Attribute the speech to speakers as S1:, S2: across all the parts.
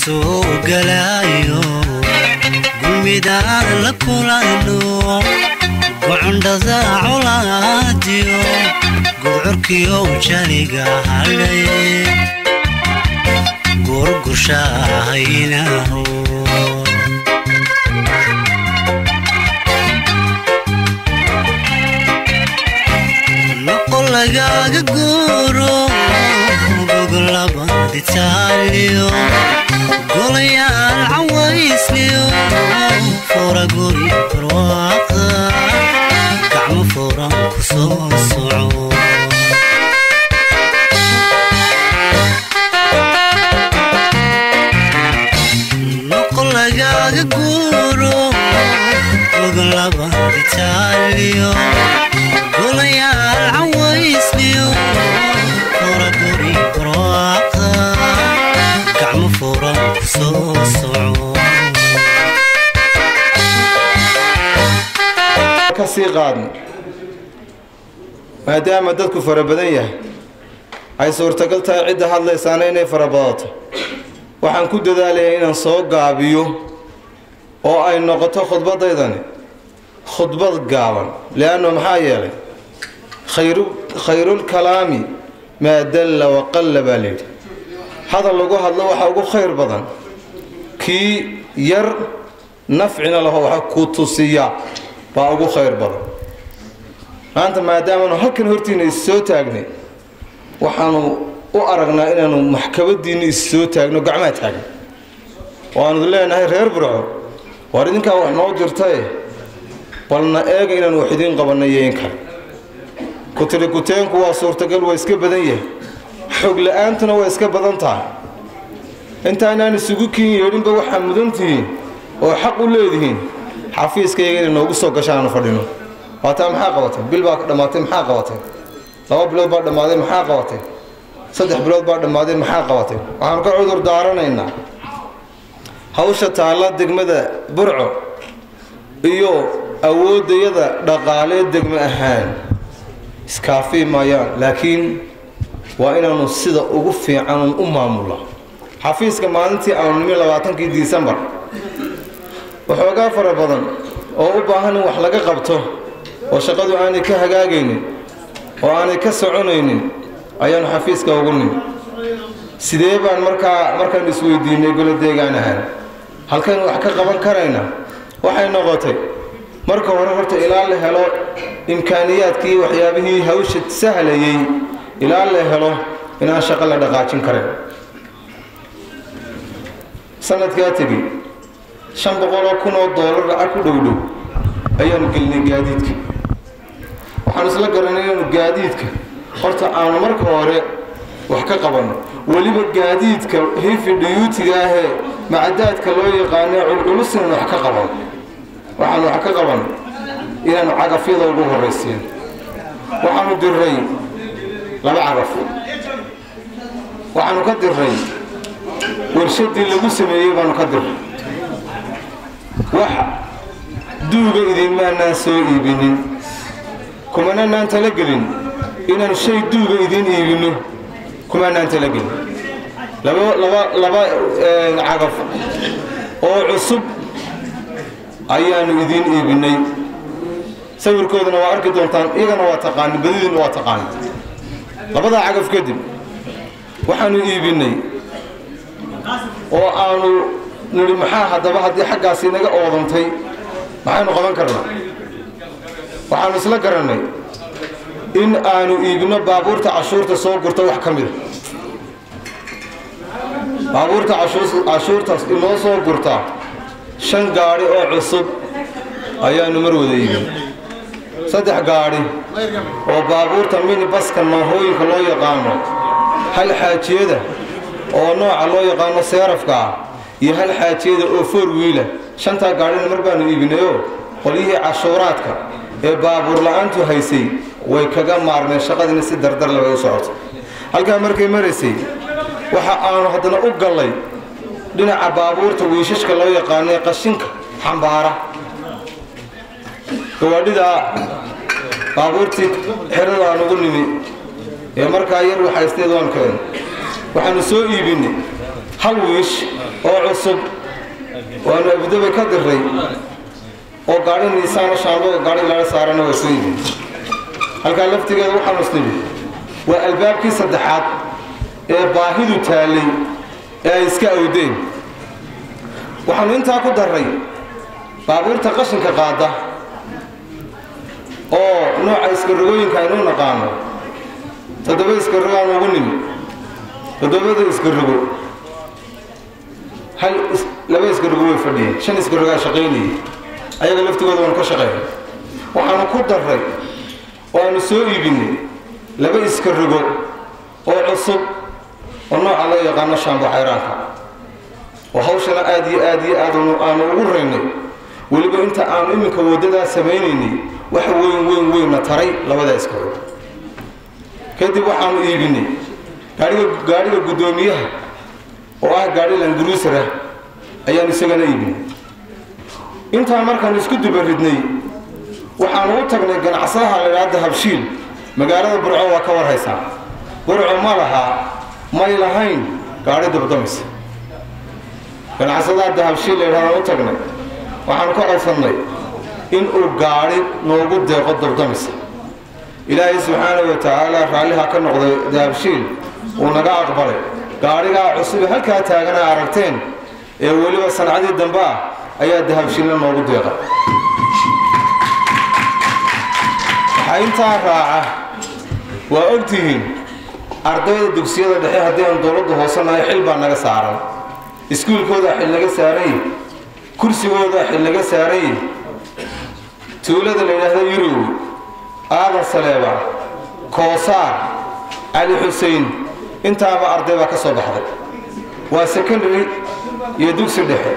S1: soo galaayo gulmidaan la kulano gocondhada colaadiyo gudcurkiyo janiga hadhay gurgushahaynaho noqo lagaaga guuro goglabanditaaliyo golayaal cawaysliyo fura guri barwaaqa gacmo furan ku soo soco noqo lagaaga guuro goglabanditaaliyo golayaal cawaysliyo fura guri barwaaqa gacmo furan ku soo soco
S2: ka sii qaadno maadaama dadku fara badan yahay ay suurtagal tahay cidda hadlaysaana inay fara badato waxaan ku dadaalayaa inaan soo gaabiyo oo ay noqoto khudbadaydani khudbad gaaban leanno maxaa yeelay khayru khayrulkalaami maa dalla waqalla baa layidhi hadal lagu hadlo waxaa ugu khayr badan kii yar nafcina laho waxa ku tusiya baa ugu khayr badan maanta maadaamaanu halkan hortiina is soo taagnay waxaanu u aragnaa inaanu maxkamadiinna is soo taagno gacmaa taagna waanu leenahay reer burco waar idinkaa wax noo dirtae balna eega inaanu wax idiin qabanay iyo in kale kutiri kuteenku waa suurtagal waa iska badan yahay xog la-aantuna waa iska badan tahay intaanaan isugu kiin yeedhinba waxaa mudan tihiin oo xaq u leedihiin xafiiskayga inay noogu soo gashaanu fadhino waataa maxaa qabatay bil baa dhammaatay maxaa qabatay laba bilood baa dhammaaday maxaa qabatay saddex bilood baa dhammaaday maxaa qabatay waxaanu ka cudur daaranaynaa hawsha taalla degmada burco iyo awooddayada dhaqaalee degmo ahaan iskaafii maayaan laakiin waa inaanu sida ugu fiican u maamulaa xafiiska maalintii aanu nimi labaatankii disembar waxoogaa fara badan oo u baahan in wax laga qabto oo shaqadu aanay ka hagaagaynin oo aanay ka soconaynin ayaanu xafiiska ugu nimi sidee baan markaa markaan isweydiinay golo deegaan ahaan halkaynu wax ka qaban karayna waxay noqotay marka hore horta ilaa la helo imkaaniyaadkii waxyaabihii hawsha sahlayay ilaa la helo inaan shaqo la dhaqaajin karayn sanadkaa tegi shan boqoloo kun oo doolar lacag ku dhowdhow ayaanu gelinay gaadiidka waxaanu isla garanay inaanu gaadiidka horta aanu marka hore wax ka qabanno weliba gaadiidka hifi dhiyuutiga ahee macadaadka loo yaqaanee culculus inaanu wax ka qabanno waxaanu wax ka qabanno inaanu cagafyada ugu horraysiin waxaanu diray laba cagaf waxaanu ka diray warshadii lagu sameeyey baanu ka diray wax duuga idinmaanaan soo iibinin kumananaan talagelin inaan shay duuga idiin iibinno kumaanaan talagelin laba laba laba cagaf oo cusub ayaanu idiin iibinay sawirkoodana waa arki doontaan iyagana waa taqaanin badidiina waa taqaanin labadaa cagaf kadib waxaanu iibinay oo aanu nidhi maxaa haddaba haddii xaggaasi naga oodantay maxaynu qaban karnaa waxaanu isla garannay in aanu iibinno baabuurta cashuurta soo gurta wax ka mida baabuurta cashuurtaas inoo soo gurta shan gaadhi oo cusub ayaanu mar wada iibin saddex gaadhi oo baabuurta minibaska maahooyinka loo yaqaano hal xaajiyada oo nooca loo yaqaano seerafka ah iyo hal xaajiyada oo foor wiila shantaa gaadhina mar baanu iibinayoo qolyihii cashuuraadka ee baabuur la-aantu haysay way kaga maarmeen shaqadiina si dardar labay u socotay halkaa markay maraysay waxa aanu haddana u gallay dhinaca baabuurta wiishashka loo yaqaano ee qashinka xambaara gawaadhidaa baabuurtii xerada aan ugu nimi ee markaa yar waxaysteed waan keen waxaanu soo iibinay hal wiish oo cusub waanu abudabay ka diray oo gaadhi niisaano shaambo gaadhi laga saarana waa soo yimi halkaa laftigeeda waxaanu isnidhi waa albaabkii saddexaad ee baahidu taallay ee ay iska awdeen waxaanu intaa ku darray baabuurta qashinka qaada oo nooca iskarogooyinka aynuu naqaano toddoba iskarogo aan ugu nimi toddobada iskarogo hal laba iskarogo way fadhiyeen shan iskarogaa shaqaynayay ayaga laftigooda waanu ka shaqeynay waxaanu ku darray oo aanu soo iibinay laba iskarogo oo cusub oo nooca loo yaqaano shaambo xayraanka oo hawshana aad iyo aad iyo aad aanu ugu raynay weliba inta aanu iminka waddadaa samaynaynay wax weyn weyn weynna taray labada iskarogo kadib waxaanu iibinay gaaiga gaadhiga guddoomiyaha oo ah gaadhi languruusara ayaanu isagana iibinay intaan markaanu isku dubaridnay waxaanu u tagnay ganacsadaha la idhaahda habshiil magaalada burco waa ka warhaysaa burco ma lahaa may lahayn gaadhi dabdamisa ganacsadaha dahabshiil la yidhahdaan u tagnay waxaanu ka codsannay inuu gaadhi noogu deeqo dabdamisa ilaahay subxaanahu wa tacaala raalliha ka noqday dahabshiil uu naga aqbalay gaadhigaa cusube halkaa taagana aragteen ee weliba sancadii dambe ah ayaa dahabshiilna noogu deeqa waxaa intaa raaca waa ogtihiin ardayda dugsiyada dhexe haddii aan dowladda hoosanahay xil baa naga saaran iskuulkoodaa xil naga saarany kursigoodaa xil naga saarany tuulada la yidhaahda yurow aadan saleeba koosaar cali xusein intaaba arday baa ka soo baxday waa secondary iyo dugsi dhexe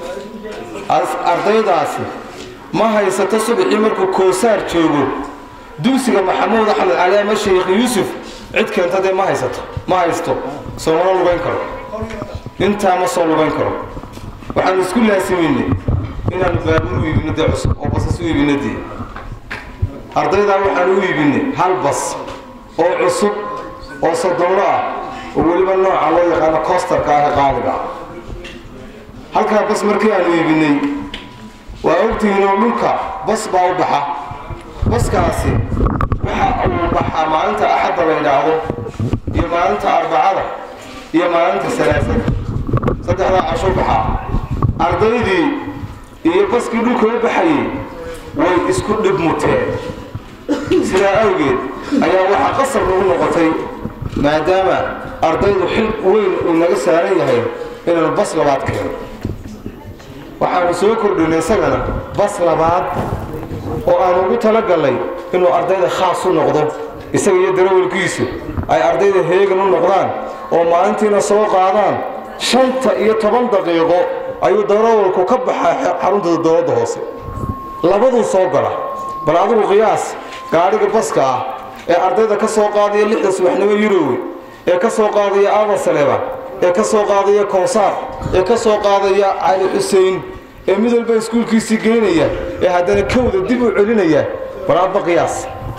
S2: ardaydaasi ma haysato subaxii markuu koosaar joogo dugsiga maxamuud axmed cali ama sheekh yuusuf cid keenta dee ma haysato ma haysto soomana lugayn karo intaa ma soo lugayn karo waxaanu isku laasimaynay inaanu baabuur u iibino dee cusub oo basas u iibino dee ardaydaa waxaan u iibinay hal bas oo cusub oo sodonlo ah oo weliba nooca loo yaqaano koostarka ah ee qaaliga ah halkaa bas markii aanu iibinay waa ogtihiinoo dhulka bas baa u baxa baskaasi waxa uu baxaa maalinta axadda la yidhaahdo iyo maalinta arbacada iyo maalinta salaasada saddexdaa casho baxaa ardaydii iyo baskii dhulka u baxayay way isku dhib muteen sidaa awgeed ayaa waxaa qasab nagu noqotay maadaama ardaydu xil weyn uu naga saaran yahay inaanu bas labaad keeno waxaanu soo kordhinay isagana bas labaad oo aanu ugu talagallay inuu ardayda khaas u noqdo isaga iyo darawalkiisu ay ardayda heegan u noqdaan oo maalintiina soo qaadaan shanta iyo toban daqiiqo ayuu darawalku ka baxaa xarunta dowladda hoose labaduu soo gala bal adigu qiyaas gaadhiga baska ah ee ardayda ka soo qaadaya lixda subaxnimo yurowe ee ka soo qaadaya aadan saleeba ee ka soo qaadaya kowsaar ee ka soo qaadaya cali xusein ee mid walba iskuulkiisii geynaya ee haddana kowda dib u celinaya bal adba qiyaas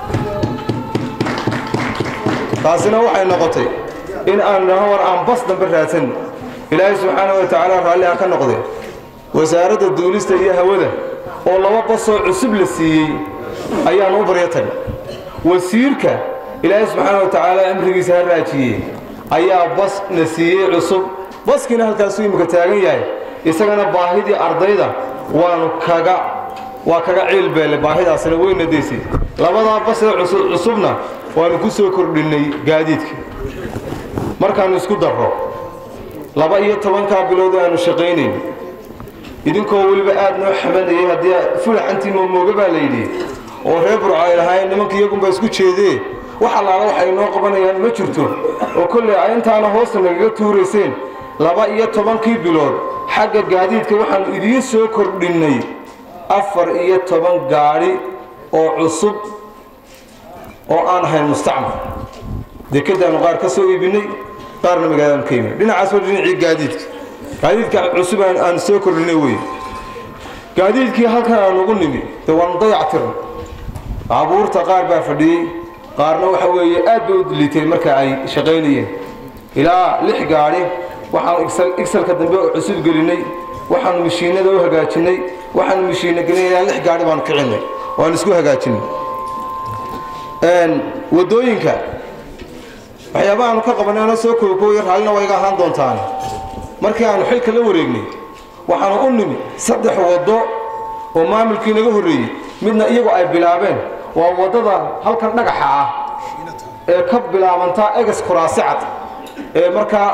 S2: taasina waxay noqotay in aan naho war aan bas dambe raadsan ilaahay subxaana wa tacaala raalliha ka noqday wasaaradda duulista iyo hawada oo laba basoo cusub la siiyey ayaan u baryo tagay wasiirka ilaahay subxaana wa tacaala cimrigiisa ha raajiyey ayaa bas na siiyey cusub baskiina halkaasuu imika taagan yahay isagana baahidii ardayda waanu kaga waa kaga ciilbeelle baahidaasina weyna daysay labadaa basee cusubna waanu ku soo kordhinnay gaadiidka markaannu isku darro laba iyo tobankaa bilood aanu shaqaynayn idinkoo weliba aad noo xamanayay haddii fulaxantii moomooga baa layidhi oo reer burco ay lahaayeen nimanka iyagunba isku jeedee wax allaala waxay noo qabanayaan ma jirto oo kolley ay intaana hoosta nagaga tuurayseen laba iyo tobankii bilood xagga gaadiidka waxaannu idiin soo kordhinnay afar iyo toban gaadhi oo cusub oo aan ahayn mustacmal dekadaannu qaar ka soo iibinay qaarna magaaladaanu ka iibinay dhinacaas waa dhinacii gaadiidka gaadiidka cusub aan soo kordhinay wey gaadiidkii halkan aan ugu nimi dee waanu dayactirna baabuurta qaar baa fadhiyey qaarna waxa weeye aad bay u liitay marka ay shaqaynayeen ilaa lix gaadhi waxaanu igsalka dambe cusub gelinay waxaanu mishiinada u hagaajinay waxaanu mishiina gelinay ilaa lix gaari baanu kicinay waanu isku hagaajinay wadooyinka waxyaabahaanu ka qabanay ana soo kookooya raallina waa iga ahaan doontaan markii aanu xilka la wareegnay waxaanu u nimi saddex waddo oo maamulkii naga horreeyey midna iyagu ay bilaabeen waa waddada halkan dhagaxa ah ee ka bilaabantaa egas kuraasi cad ee markaa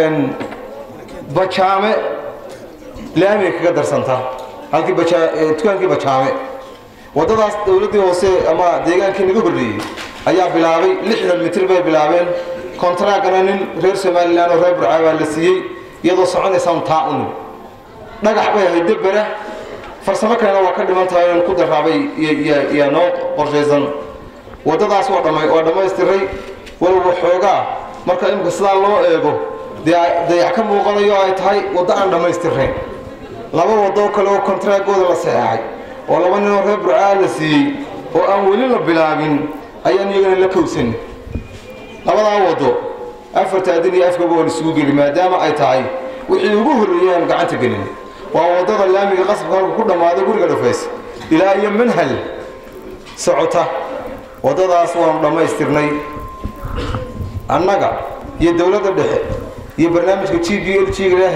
S2: bajaame laamiga kaga darsantaa halkii dukaankii bajaame waddadaas dowladdii hoose ama deegaankii naga horreeyey ayaa bilaabay lixdan mitir bay bilaabeen kontraagana nin reer somalilan oo reer burcaa baa la siiyey iyadoo soconaysaan taa u nimi dhagax bay ahayd debera farsamo kalena waa ka dhiman tahay inaan ku daraabay iyo noo qorshaysan waddadaas waa dhammaystiray walow xoogaa marka imika sidaa loo eego dayac ka muuqanayo ay tahay waddo aan dhammaystirnayn laba waddo kale oo kontraagooda la saxeexay oo laba ninoo reer burcaa la siiyey oo aan weli la bilaabin ayaan iyagana la kowsan labadaa waddo afarta adin iyo afkaba waan isugu geli maadaama ay tahay wixii ugu horreeyey aan gacanta gelin waa waddada laamiga qasabka halku ku dhammaada guriga dhufays ilaa iyo manhal socota waddadaas waanu dhammaystirnay annaga iyo dowladda dhexe iyo barnaamijka g b l g-ga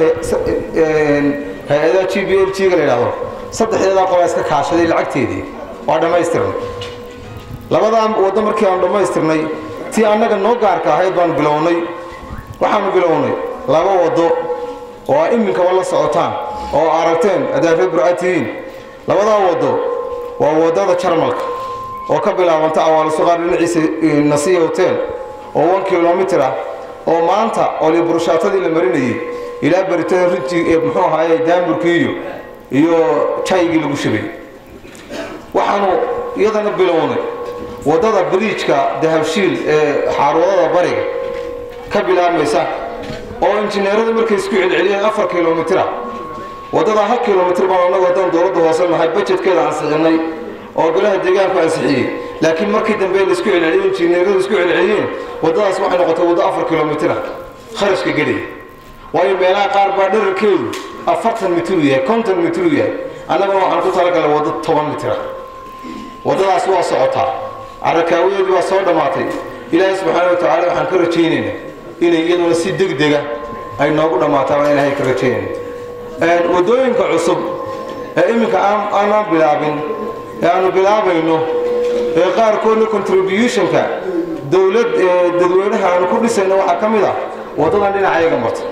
S2: hay-adaha g b l g-ga la yidhahdo saddexdeedaa qolaa iska kaashaday lacagteedii waa dhammaystirnay labadaa waddo markii aanu dhammaystirnay tii annaga noo gaarka ahayd baanu bilownay waxaanu bilownay laba waddo oo aa iminkaba la socotaan oo aragteen haddaad reer burca tihiin labadaa waddo waa waddada jarmalka oo ka bilaabanta awaalisuqaar dhinaciisa nasiya hotel oo one kilomitir ah oo maanta oli burushaatadii la marinayey ilaa beritada rinji ee muxuu ahaaye daamburkii iyo iyo jaygii lagu shubay waxaanu iyadana bilownay waddada bariijka dahabshiil ee xaaruudada bariga ka bilaabmaysa oo injineeradu markay isku celceliyeen afar kilomitira waddadaa hal kilomitir baan annagu haddaan dowladda hoose nahay bajetkeeda ansixinay oo golaha deegaanku ansixiyey laakiin markii dambe la isku celceliyey injineeradu isku celceliyeen waddadaas waxay noqotay waddo afar kilomitira kharashka geliya waayo meelaha qaar baa dherarkeedu afartan mitiruu yahay konton mitiruu yahay annaguna waxaan ku talagalay waddo toban mitira waddadaas waa socotaa carakaawadeedii waa soo dhammaatay ilaahay subxaana wa tacaala waxaan ka rajaynaynaa inay iyaduna si degdega ay noogu dhammaataa baan ilaahay ka rajaynayna waddooyinka cusub ee iminka aanaan bilaabin ee aanu bilaabayno ee qaarkoodna contributionka dowlad dadweynaha aanu ku dhisayno waxaa ka mid ah waddadan dhinacayaga marta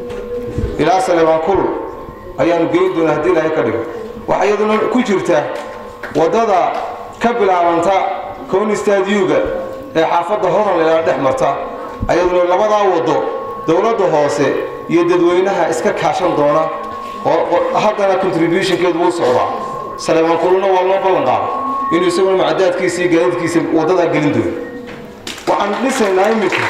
S2: ilaa salebaan kul ayaanu geyn doonaa haddii ilaahay ka dhigo waxaa iyaduna ku jirta waddada ka bilaabanta konistaadyuga ee xaafadda horan ilaa dhex marta ayaduna labadaa waddo dowladda hoose iyo dadweynaha iska kaashan doona oo haddana contributionkeedu wuu socdaa salebaan kuluna waa loo ballan qaada inuu isaguna macadaadkiisa iyo gaadiidkiisa waddadaa gelin doono waxaanu dhisaynaa iminka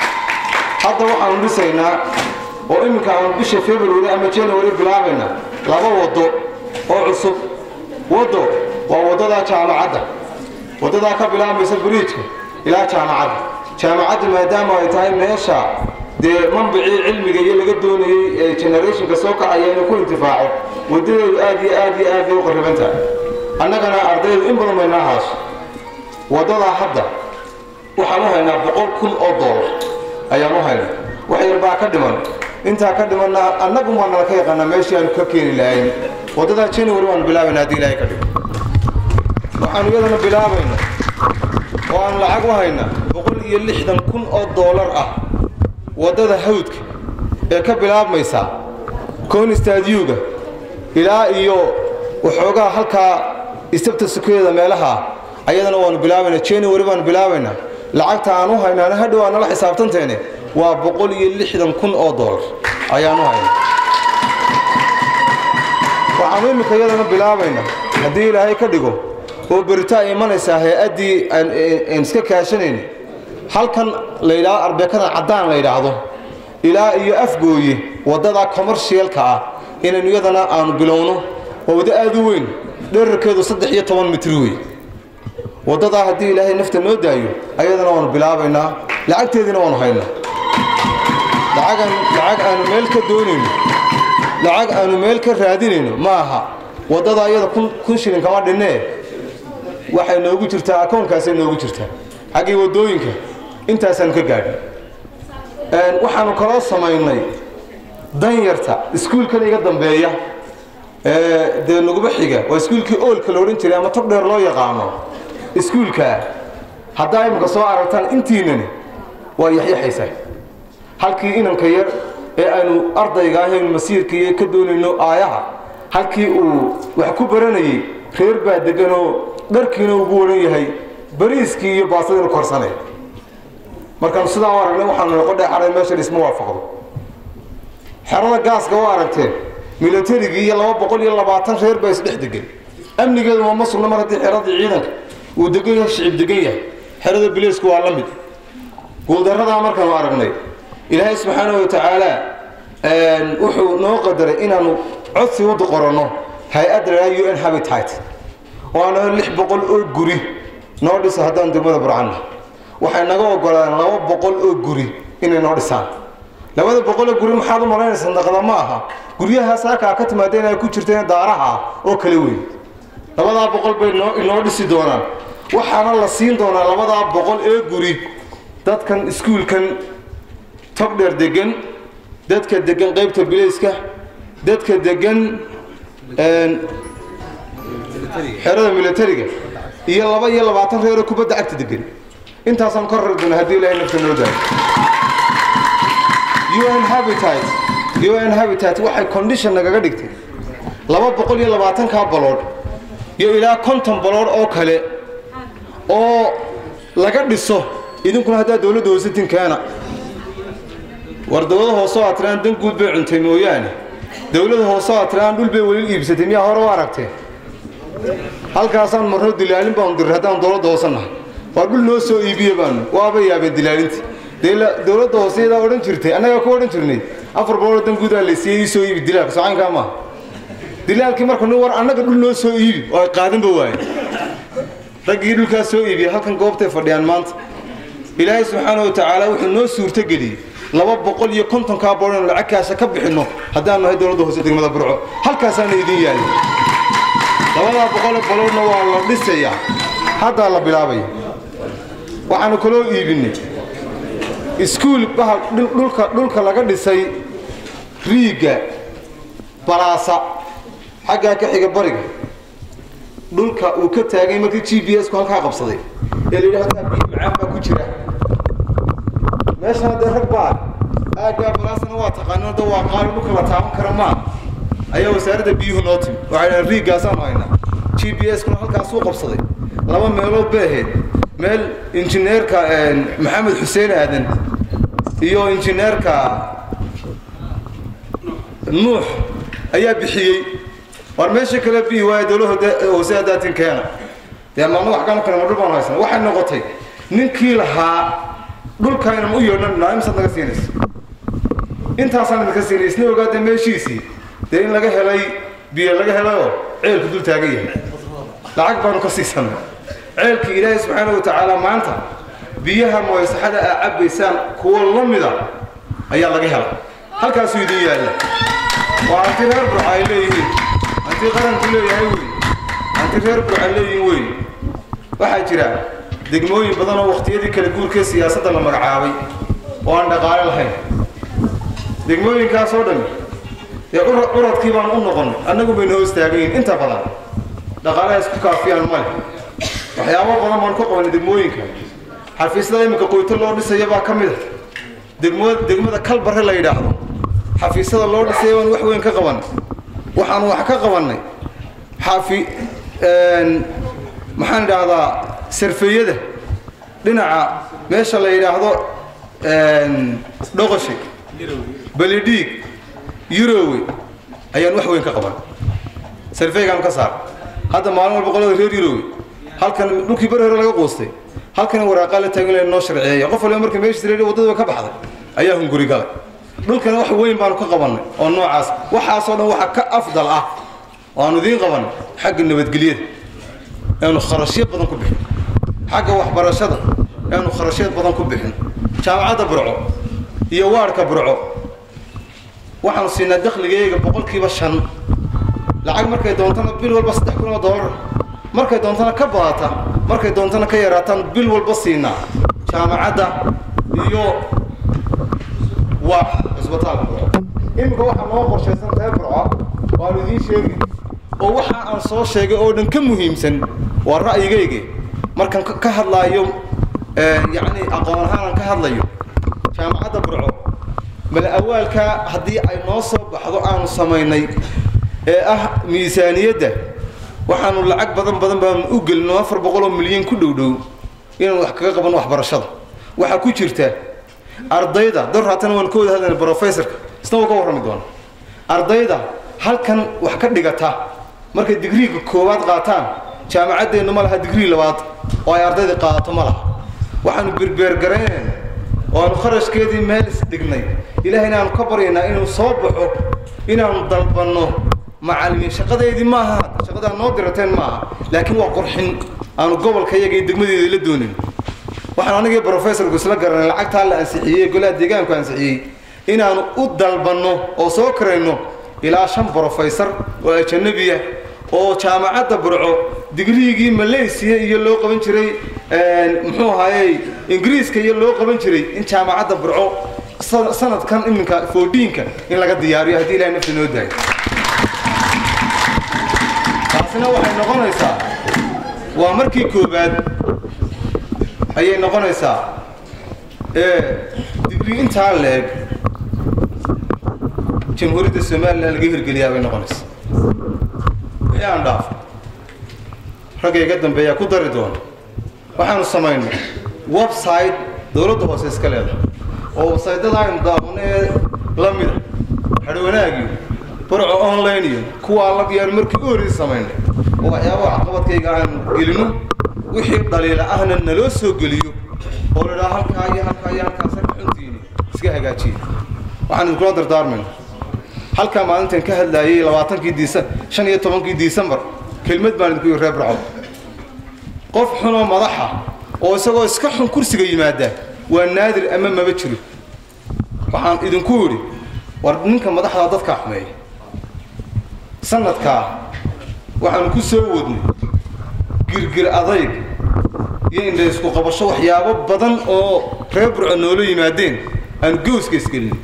S2: hadda waxaanu dhisaynaa oo iminka aanu bisha february ama january bilaabayna laba waddo oo cusub waddo waa waddadaa jaamacadda waddadaa ka bilaabmaysa bariijka ilaa jaamacadda jaamacaddu maadaama ay tahay meesha dee manbicii cilmiga iyo laga doonayey ee generationka soo kacaya inuu ku intifaaco waddadeedu aad iyo aad iyo aad bay u qarriban tahay annagana ardaydu in badan baynaa haaso waddadaa hadda waxaan u haynaa boqol kun oo doolar ayaan u haynaa wax yar baa ka dhiman intaa ka dhimanna annagu maa nala ka yaqaanaa meeshii aanu ka keeni lahayn waddadaa january waanu bilaabayna haddii ilaahay ka dhigo waxaanu iyadana bilaabayna oo aanu lacag u haynaa boqol iyo lixdan kun oo doolar ah waddada hawdka ee ka bilaabmaysa konistaadyuga ilaa iyo waxoogaa halkaa istabta sukeeda meelaha ayadana waanu bilaabaynaa january baanu bilaabaynaa lacagta aan u haynaana hadhow aan nala xisaabtanteene waa boqol iyo lixdan kun oo doolar ayaan u haynaa waxaanu iminka iyadana bilaabaynaa haddii ilaahay ka dhigo oo beritaa imanaysaa hay-addii aan iska kaashanayn halkan la yidhahdo arbeekadan caddaan la yidhaahdo ilaa iyo afgooye waddada commercialka ah inaynu iyadana aanu bilowno waa waddo aad u weyn dherarkeedu saddex iyo toban mitir wey waddadaa haddii ilaahay nafta noo daayo ayadana waanu bilaabaynaa lacagteediina waanu haynaa lacag lacag aanu meel ka doonayno lacag aanu meel ka raadinayno ma aha waddada iyada kun shilin kama dhinnee waxay noogu jirtaa akoonkaasay noogu jirtaa xaggii waddooyinka intaasaanu ka gaadhin waxaanu kaloo samaynay danyarta iskuulkan iga dambeeya dee nuguba xiga waa iskuulkii oolka la odhan jiray ama tog dheer loo yaqaano iskuulkaa haddaa imika soo aragtaan intiinani waa yaxyaxaysaa halkii inanka yar ee aynu ardayga ahaynu masiirkaiyo ka doonayno aayaha halkii uu wax ku baranayay reer baa deganoo dharkiina ugu waran yahay bariiskii iyo baasadiinu korsanay markaanu sidaa u aragnay waxaanu noqodhe xaray meesha dhisma waafaqdo xerada gaaska u aragteen milatarigii iyo laba boqol iyo labaatan reer baa isdhex degan amnigeedu ma sugna mar haddii xeradii ciidanka uu degan yahay shicib degan yahay xerada bileysku waa la mid guuldaradaa markaanu aragnay ilaahay subxaana wa tacaala wuxuu noo qadaray inaanu codsi u qoranno hay-adda la u n habitat oo aan lix boqol oo guri noo dhisa haddaan degmada burcanna waxay naga ogolaadeen laba boqol oo guri inay noo dhisaan labada boqoloo guri maxaad u malaynaysa naqda ma aha guryahaas halkaa ka timaadeen ay ku jirteen daaraha oo kala weyn labadaa boqol bay noo inoo dhisi doonaan waxaana la siin doonaa labadaa boqol ee guri dadkan iskuulkan togdheer degan dadka degan qaybta bilayska dadka degan xerada milatariga iyo laba iyo labaatan reeroo kubadda cagta degan intaasaan ka rari doona haddii ilahay nafta noo daayo un habitat un habitat waxay condition nagaga dhigtay laba boqol iyo labaatankaa baloodh iyo ilaa konton baloodh oo kale oo laga dhiso idinkuna haddaa dowladda hoosatin keena war dowlada hooseo aad tiraan dan guud bay cuntay mooyaane dowlada hooseo aad tiraan dhul bay weli iibsatay miyaa hore u aragtee halkaasaan marno dilaalin baanu diray haddaan dowladda hoosannahay waa dhul noo soo iibiye baanu waaba yaabeen dilaalintii dee dowladda hoose iyadaa odhan jirtay annagaa ku odhan jirnay afar boqoloo dan guudaa laysiiyey ii soo iibi dilaalka socaynkaa maaha dilaalkii marka nin war annaga dhul noo soo iibi oo ay qaadanba waaye raggii dhulkaas soo iibiya halkan goobtay fadhiyaan maanta ilaahay subxaana wa tacaala wuxuu noo suurtogeliyey laba boqol iyo kontonkaa boodhanu lacagkaasa ka bixinno haddaanu nahay dowladda hoose degmada burco halkaasaana idin yaallay labadaa boqoloo baloodna waa la dhisayaa haddaa la bilaabaya waxaanu kaloo iibinnay iskuul bahal dhulka dhulka laga dhisay riigga balaasa xaggaa ka xiga bariga dhulka uu ka taagay markii g b s ku halkaa qabsaday ee la yidhi halkaa biyo macaan baa ku jira meeshana dee rag baa aaggaa balaasana waa taqaanino da waa qaali dhulka la taaban kara maa ayaa wasaaradda biyuhu noo timi waxay dhahen riiggaasaanu haynaa g b s kuna halkaasuu qabsaday laba meelood bay ahayd meel injineerka maxamed xuseen aadan iyo injineerka nuux ayaa bixiyey war meesha kale bihi waaye dowlada hoose hadaatin keena dee maalma wax kama kale ma dhul baan haysana waxay noqotay ninkii lahaa dhulkaynan u yeedhan naimsaad naga siinaysa intaasaan idinka siinay isna ogaada meeshiisii dee in laga helay biyo laga helayoo ceelku dul taagan yahay lacag baanu ka siisanay ceelkii ilaahay subxaana wa tacaala maanta biyaha mooysaxada aa cabbaysaan kuwo la mida ayaa laga hela halkaasuu idin yaalla waa hanti reer burca ay leeyihiin hanti qaranku leeyahay wey hanti reer burca leeyihiin wey waxaa jira degmooyin badan oo wakhtiyadii kala guurkee siyaasadda la magacaabay oo aan dhaqaale lahayn degmooyinkaas oo dhan dee curadkii baan u noqon annagu bayna hoos taagayin inta badan dhaqaalaha isku kaafiyaan male waxyaabo badan baan ku qabanay degmooyinka xafiisyada iminka qoyto loo dhisaya baa ka mid a degmo degmada kalbare la yidhaahdo xafiisyada loo dhisaya baan wax weyn ka qabanay waxaan wax ka qabannay xafi maxaan idhaahdaa sarfeeyada dhinaca meesha la yidhaahdo dhoqoshe belidhiig yurowe ayaan wax weyn ka qaban sarfeygaan ka saar hadda maalin walba qolada reer yurowe halkan dhulkii beri hore laga quustay halkan waraaqaa la taagan laha noo sharciyeeya qof waliba marka meeshiis reer waddada ka baxday ayaa hunguri galay dhulkana wax weyn baanu ka qabannay oo noocaas waxaasoo dhan waxa ka afdal ah oo aanu idiin qabannay xagga nabadgelyada eanu kharashyo badan ku bixin xagga waxbarashada eanu kharashyo badan ku bixin jaamacadda burco iyo waarhka burco waxaanu siinaa dakhligayga boqolkiiba shan lacag markay doontana bil walba saddex kun oo dollar markay doontana ka badata markay doontana ka yaraataan bil walba siinaa jaamacadda iyo waa cisbitaalka burco iminka waxaa noo qorshaysan reer burco waanu idiin sheegi oo waxa aan soo sheegay oo dhan ka muhiimsan waa ra'yigayga markaan ka hadlaayo yacni aqoon ahaan aan ka hadlayo jaamacadda burco mala awaalka haddii ay noo soo baxdo aanu samaynay ee ah miisaaniyadda waxaanu lacag badan badan baanu u gelino afar boqol oo milyan ku dhow dhow inaanu wax kaga qabanno waxbarashada waxaa ku jirta ardayda dor haatana waan ka wada hadlayna brofessorka isna wuu ka warrami doona ardayda halkan wax ka dhigata markay digriiga koowaad qaataan jaamacaddeennu ma laha digrii labaad oo ay ardayda qaadato ma laha waxaanu berbeergaraynayna oo aanu kharashkeedii meel isdhignay ilaahayna aanu ka baryaynaa inuu soo baxo inaanu dalbanno macallimiin shaqadeydii maaha shaqadaa noo dirateen maaha laakiin waa qurxin aanu gobolka iyaga iyo degmadeeda la doonin waxaan anigii brofessorku isla garanay lacagtaa la ansixiyey golaha deegaanku ansixiyey inaanu u dalbanno oo soo karayno ilaa shan brofessor oo ajanabiya oo jaamacadda burco digriigii malaysiya iyo loo qaban jiray muxuu ahaayey ingiriiska iyo loo qaban jiray in jaamacadda burco sanadkan iminka foodiinka in laga diyaariyo haddii ilahay nafta noo daayo taasina waxay noqonaysaa waa markii koowaad ayay noqonaysaa ee digrii intaa leeg jamhuuriyadda somalilan laga hirgeliyaa bay noqonaysaa wixii aan dhaafo ragga iga dambeeyaa ku dari doona waxaanu samaynay website dowladda hoose iska leedahay oo websaytada aynu daawano ee la mida hadhwanaagiyo barco online iyo kuwaa lagyaan markii u horreysay samaynay oo waxyaabaha caqabadkayga aanu gelino wixii dhaliila ahna naloo soo geliyo oo la idhaha halkaa iyo halkaa iyo halkaasa xuntiini iska hagaajiya waxaan idinkula dardaarmayna halkaa maalintan ka hadlaayay labaatankii diisa shan iyo tobankii disembar kelmad baan idinku reer barco qof xunoo madaxa oo isagoo iska xun kursiga yimaada waa naadir ama maba jiro waxaan idinku idhi war ninka madaxdaa dadkaa xumeeya sanadkaa waxaanu ku soo wadnay girgir adayg iyo indha isku qabasho waxyaabo badan oo reer burco noola yimaadeen aan gowska isgelinay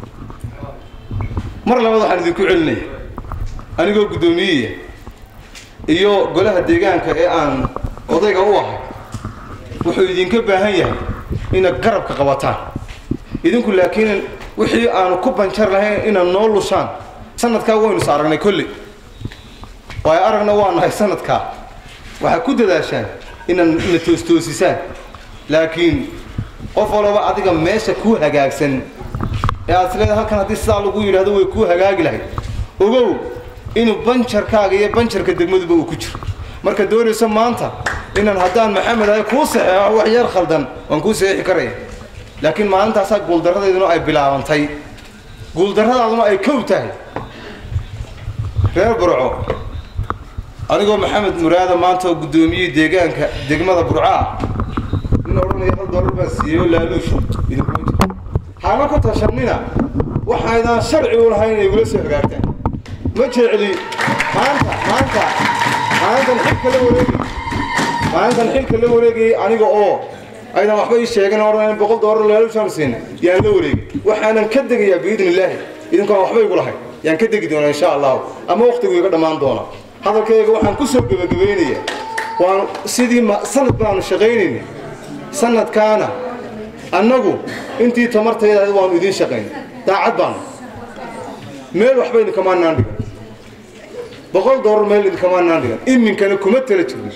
S2: mar labaad waxaan idinku celinaya anigoo guddoomiyeya iyo golaha deegaanka ee aan odayga u ahay wuxuu idinka baahan yahay inaad garabka qabataan idinku laakiin wixii aanu ku banjar lahayn inaad noo lushaan sanadkaa waynu is aragnay kolley waayo aragna waa nahay sanadkaa waxaad ku dadaashaan inaad na toostoosisaan laakiin qof walaba adiga meesha kuu hagaagsan ee aad isleedahay halkan haddii sidaa lagu yidhahdo way kuu hagaagi lahayd ogow inuu banjarkaaga iyo banjarka degmaduba uu ku jiro marka doonayso maanta inaan haddaan maxamed ahay kuu saxeexo wax yar khaldan waan kuu saxeexi karaya laakiin maalintaasaa guuldarradayduna ay bilaabantay guuldarradaaduna ay kow tahay reer burco anigoo maxamed muraada maanta oo guddoomiyey deegaanka degmada burcaa nin odhanaya hal dollar baan siiyey oo laaluush idinkuma jiro hana ku tashanina waxaydaan sharci u lahayn inay igula soo hagaagtaan ma jecli maanta maanta maalintan xilka la wareegay maalintan xilka la wareegayay aniga oo aydan waxba ii sheegan odhan boqol dollar laaluushaan siina yaan la wareegay waxaanan ka degayaa biidni illaahi idinkaan waxba igu lahayn yaan ka degi doonaa insha allahu ama waqtigu iga dhammaan doona hadalkayga waxaan ku soo gebagabaynayaa waan sidii ma sanad baanu shaqaynayna sanadkaana annagu intii tamartayda ahayd waanu idiin shaqaynay daacad baanu meel waxba idinkamaanaan dhigan boqol dollar meel idinkamaanaan dhigan iminkana kuma tala jirno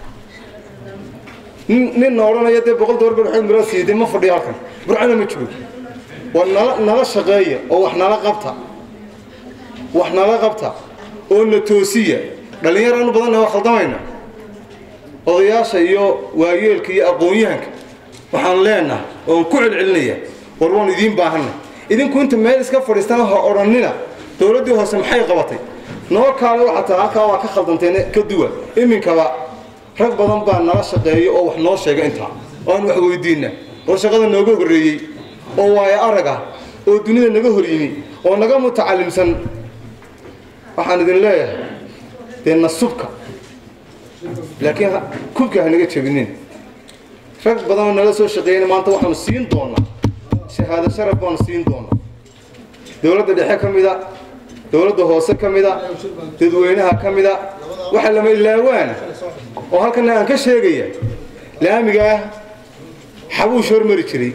S2: ninna odhanaya dee boqol dollar baa mira siiday ma fadhiyo halkan burcana ma joogo waa nala nala shaqeeya oo wax nala qabta wax nala qabta oo na toosiya dhallinyaraanu badanna waa khaldamayna odayaasha iyo waayeelka iyo aqoon-yahanka waxaan leenahay oon ku celcelinaya war waanu idiin baahanay idinku inta meel iska fadhiistana ha odhannina dowladdii hoose maxay qabatay noo kaale waxaa taa halkaa waa ka khaldanteen ka duwa iminkaba rag badan baa nala shaqeeya oo wax noo sheega intaa oo aan wax weydiinna oo shaqada nooga horreeyey oo waayo arag ah oo dunida naga hor yimi oo naga mutacalimsan waxaan idin leeyahay dee nasubka laakiin kubka hanaga jebinin rag badanoo nala soo shaqeeyana maanta waxaanu siin doonaa shahaado sharaf baanu siin doonaa dowladda dhexe ka mida dowladda hoose ka mida dadweynaha ka mida waxa lama ilaawaana oo halkana aan ka sheegaya laamigaa xabuush hormari jiray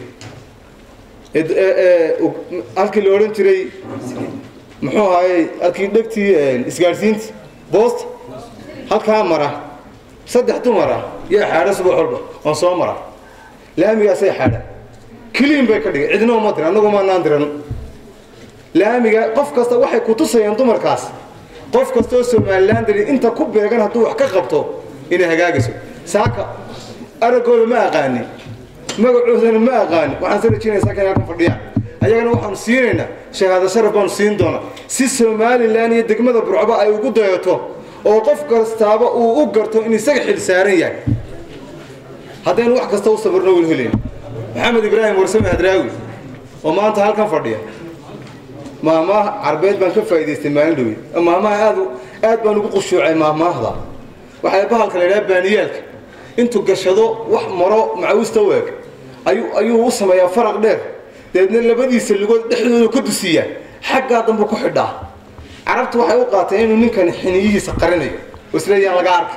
S2: halkii la odhan jiray muxuu ahaayey halkii dhegtii isgaadhsiinta boosta halkaa mara saddex dumara yaa xaadha subax walba oon soo mara laamigaasay xaadha kiliin bay ka dhigay cidna uma diran annagu maanaan diran laamiga qof kasta waxay ku tusayaan dumarkaas qof kastaoo somalilan dari inta ku beegan hadduu wax ka qabto inay hagaagayso saaka araggooda ma aqaanin magacoodana ma aqaanin waxaan soo rajinaya saaka inay halkan fadhiyaan ayagana waxaanu siinaynaa shahaado sharaf baanu siin doonaa si somalilan iyo degmada burcba ay ugu dayato oo qof kastaaba uu u garto in isaga xil saaran yahay haddaynu wax kasta u sabirno waynu helayn maxamed ibraahim warsame hadraawi oo maanta halkan fadhiya maahmaah carbeed baan ka faa'idaystay maalin dhowey maahmaha aad aad baan ugu qushuucay maahmaahda waxaa bahalka la yidhaha baaniyaalka intuu gashado wax maro macawista u eg ayuu ayuu u sameeyaa faraq dheer dabeedna labadiisa lugood dhexdooda ka dusiyaa xaggaa dambe ku xidhaa carabtu waxay u qaateen inuu ninkani xiniyihiisa qarinayo oo isleeyaan laga arka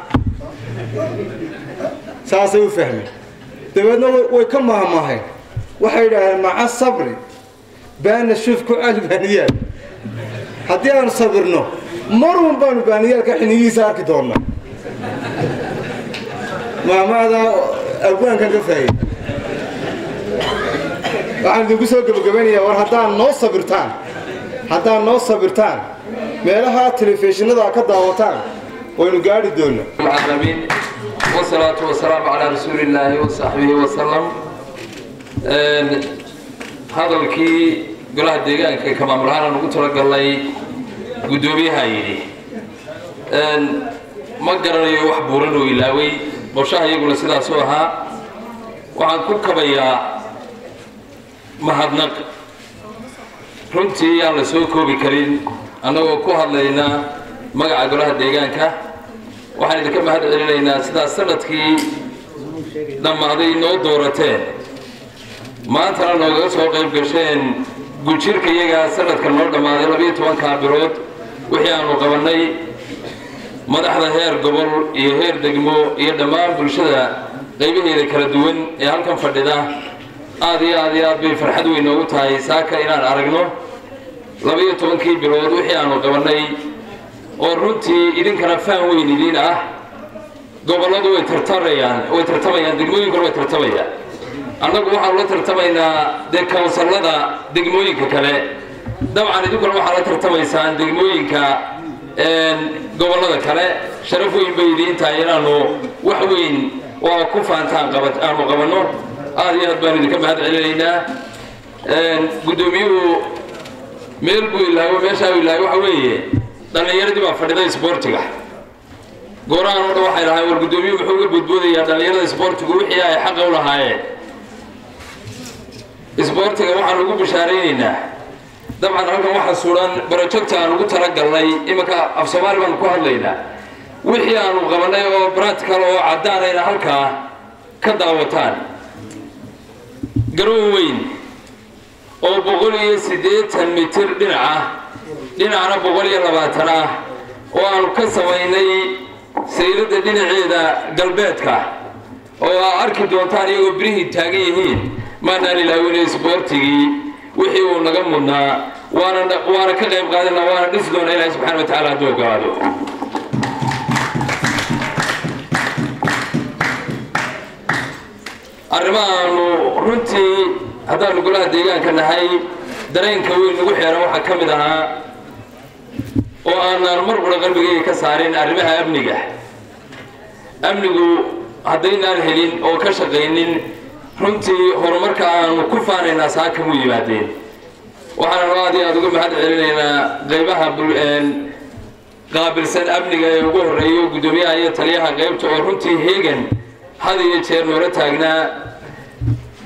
S2: saasay u fahmeen dabeedna way ka maahmaaheen waxay yidhaaheen maca sabri baana shuuf ku cali baaniyaal haddii aanu sabirno marun baanu baaniyaalka xiniyihiisa arki doonnaa maahmaada abwaankan ka faayay waxaan idinku soo gebagabaynayaa war haddaan noo sabirtaan haddaan noo sabirtaan meelaha telefishinada ka daawataan waynu gaadhi doonaa
S3: العالمين والصلاة والسلام على رسول الله وصحبه وسلم hadalkii golaha deegaanka ka maamulahaan aan ugu talagalnay guddoomiyaha yidhi ma garanayo wax buuran oo ilaaway qorshaha iyaguna sidaasuu ahaa waxaan ku kabayaa mahadnaq runtii aan la soo koobi karin annagoo ku hadlayna magaca golaha deegaanka waxaan idinka mahad celinaynaa sidaas sanadkii dhammaaday noo doorateen maantana noogaga soo qayb gasheen gujirka iyagaa sanadka noo dhammaaday labiyo tobankaa bilood wixii aanu qabannay madaxda heer gobol iyo heer degmo iyo dhammaan bulshada qaybaheeda kala duwan ee halkan fadhida aad iyo aad iyo aad bay farxad weyn noogu tahay saaka inaan aragno labiyo tobankii bilood wixii aanu qabannay oo runtii idinkana faan weyn idiin ah gobolladu way tartamayaan way tartamayaan degmooyinkuna way tartamayaan annagu waxaanu la tartamaynaa dee kawsallada degmooyinka kale dabcan idinkuna waxaa la tartamaysaan degmooyinka gobollada kale sharaf weyn bay idiin tahay inaanu wax weyn oo ku faantaan qaba aanu qabanno aad iyo aad baanu idinka mahad celinaynaa guddoomiyuhu meel buu ilaawo meeshaa uu ilaawo waxa weeye dhallinyaradii baa fadhiday isboortiga goorahan oo dhan waxay lahayn war guddoomiyuhu muxuu uga boodboodayaa dhallinyarada isboortigu wixii ay xaqa u lahaayeen isboortiga waxaan ugu bishaaraynaynaa dabcan halkan waxaa suran barojogta aan ugu talagalnay iminka af soomaali baanu ku hadlaynaa wixii aanu qabannay oo bratical oo caddaanayna halkaa ka daawataan garoon weyn oo boqol iyo siddeetan mitir dhinaca dhinacna boqol iyo labaatan ah oo aanu ka samaynay sayladda dhinaceeda galbeedka oo aa arki doontaan iyagoo birihii taagan yihiin maanaan ilaawinay isboortigii wixii uu naga mudnaa waana waana ka qayb qaadana waana dhisi doona ilaahi subxana wa tacaala hadduu ogolaado arrimahaanu runtii haddaanu golaha deegaanka nahay dareenka weyn nagu xeeran waxaa ka mid ahaa oo aanaan mar qura qalbigayga ka saarin arrimaha amniga amnigu haddaynaan helin oo ka shaqaynin runtii horumarka aanu ku faanaynaa saaka mu yimaadeen waxaanu aad iyo aad uga mahad celinaynaa qaybaha qaabilsan amniga ee ugu horreeyo guddoomiyaha iyo taliyaha qaybta oo runtii heegan had iyo jeer noola taagnaa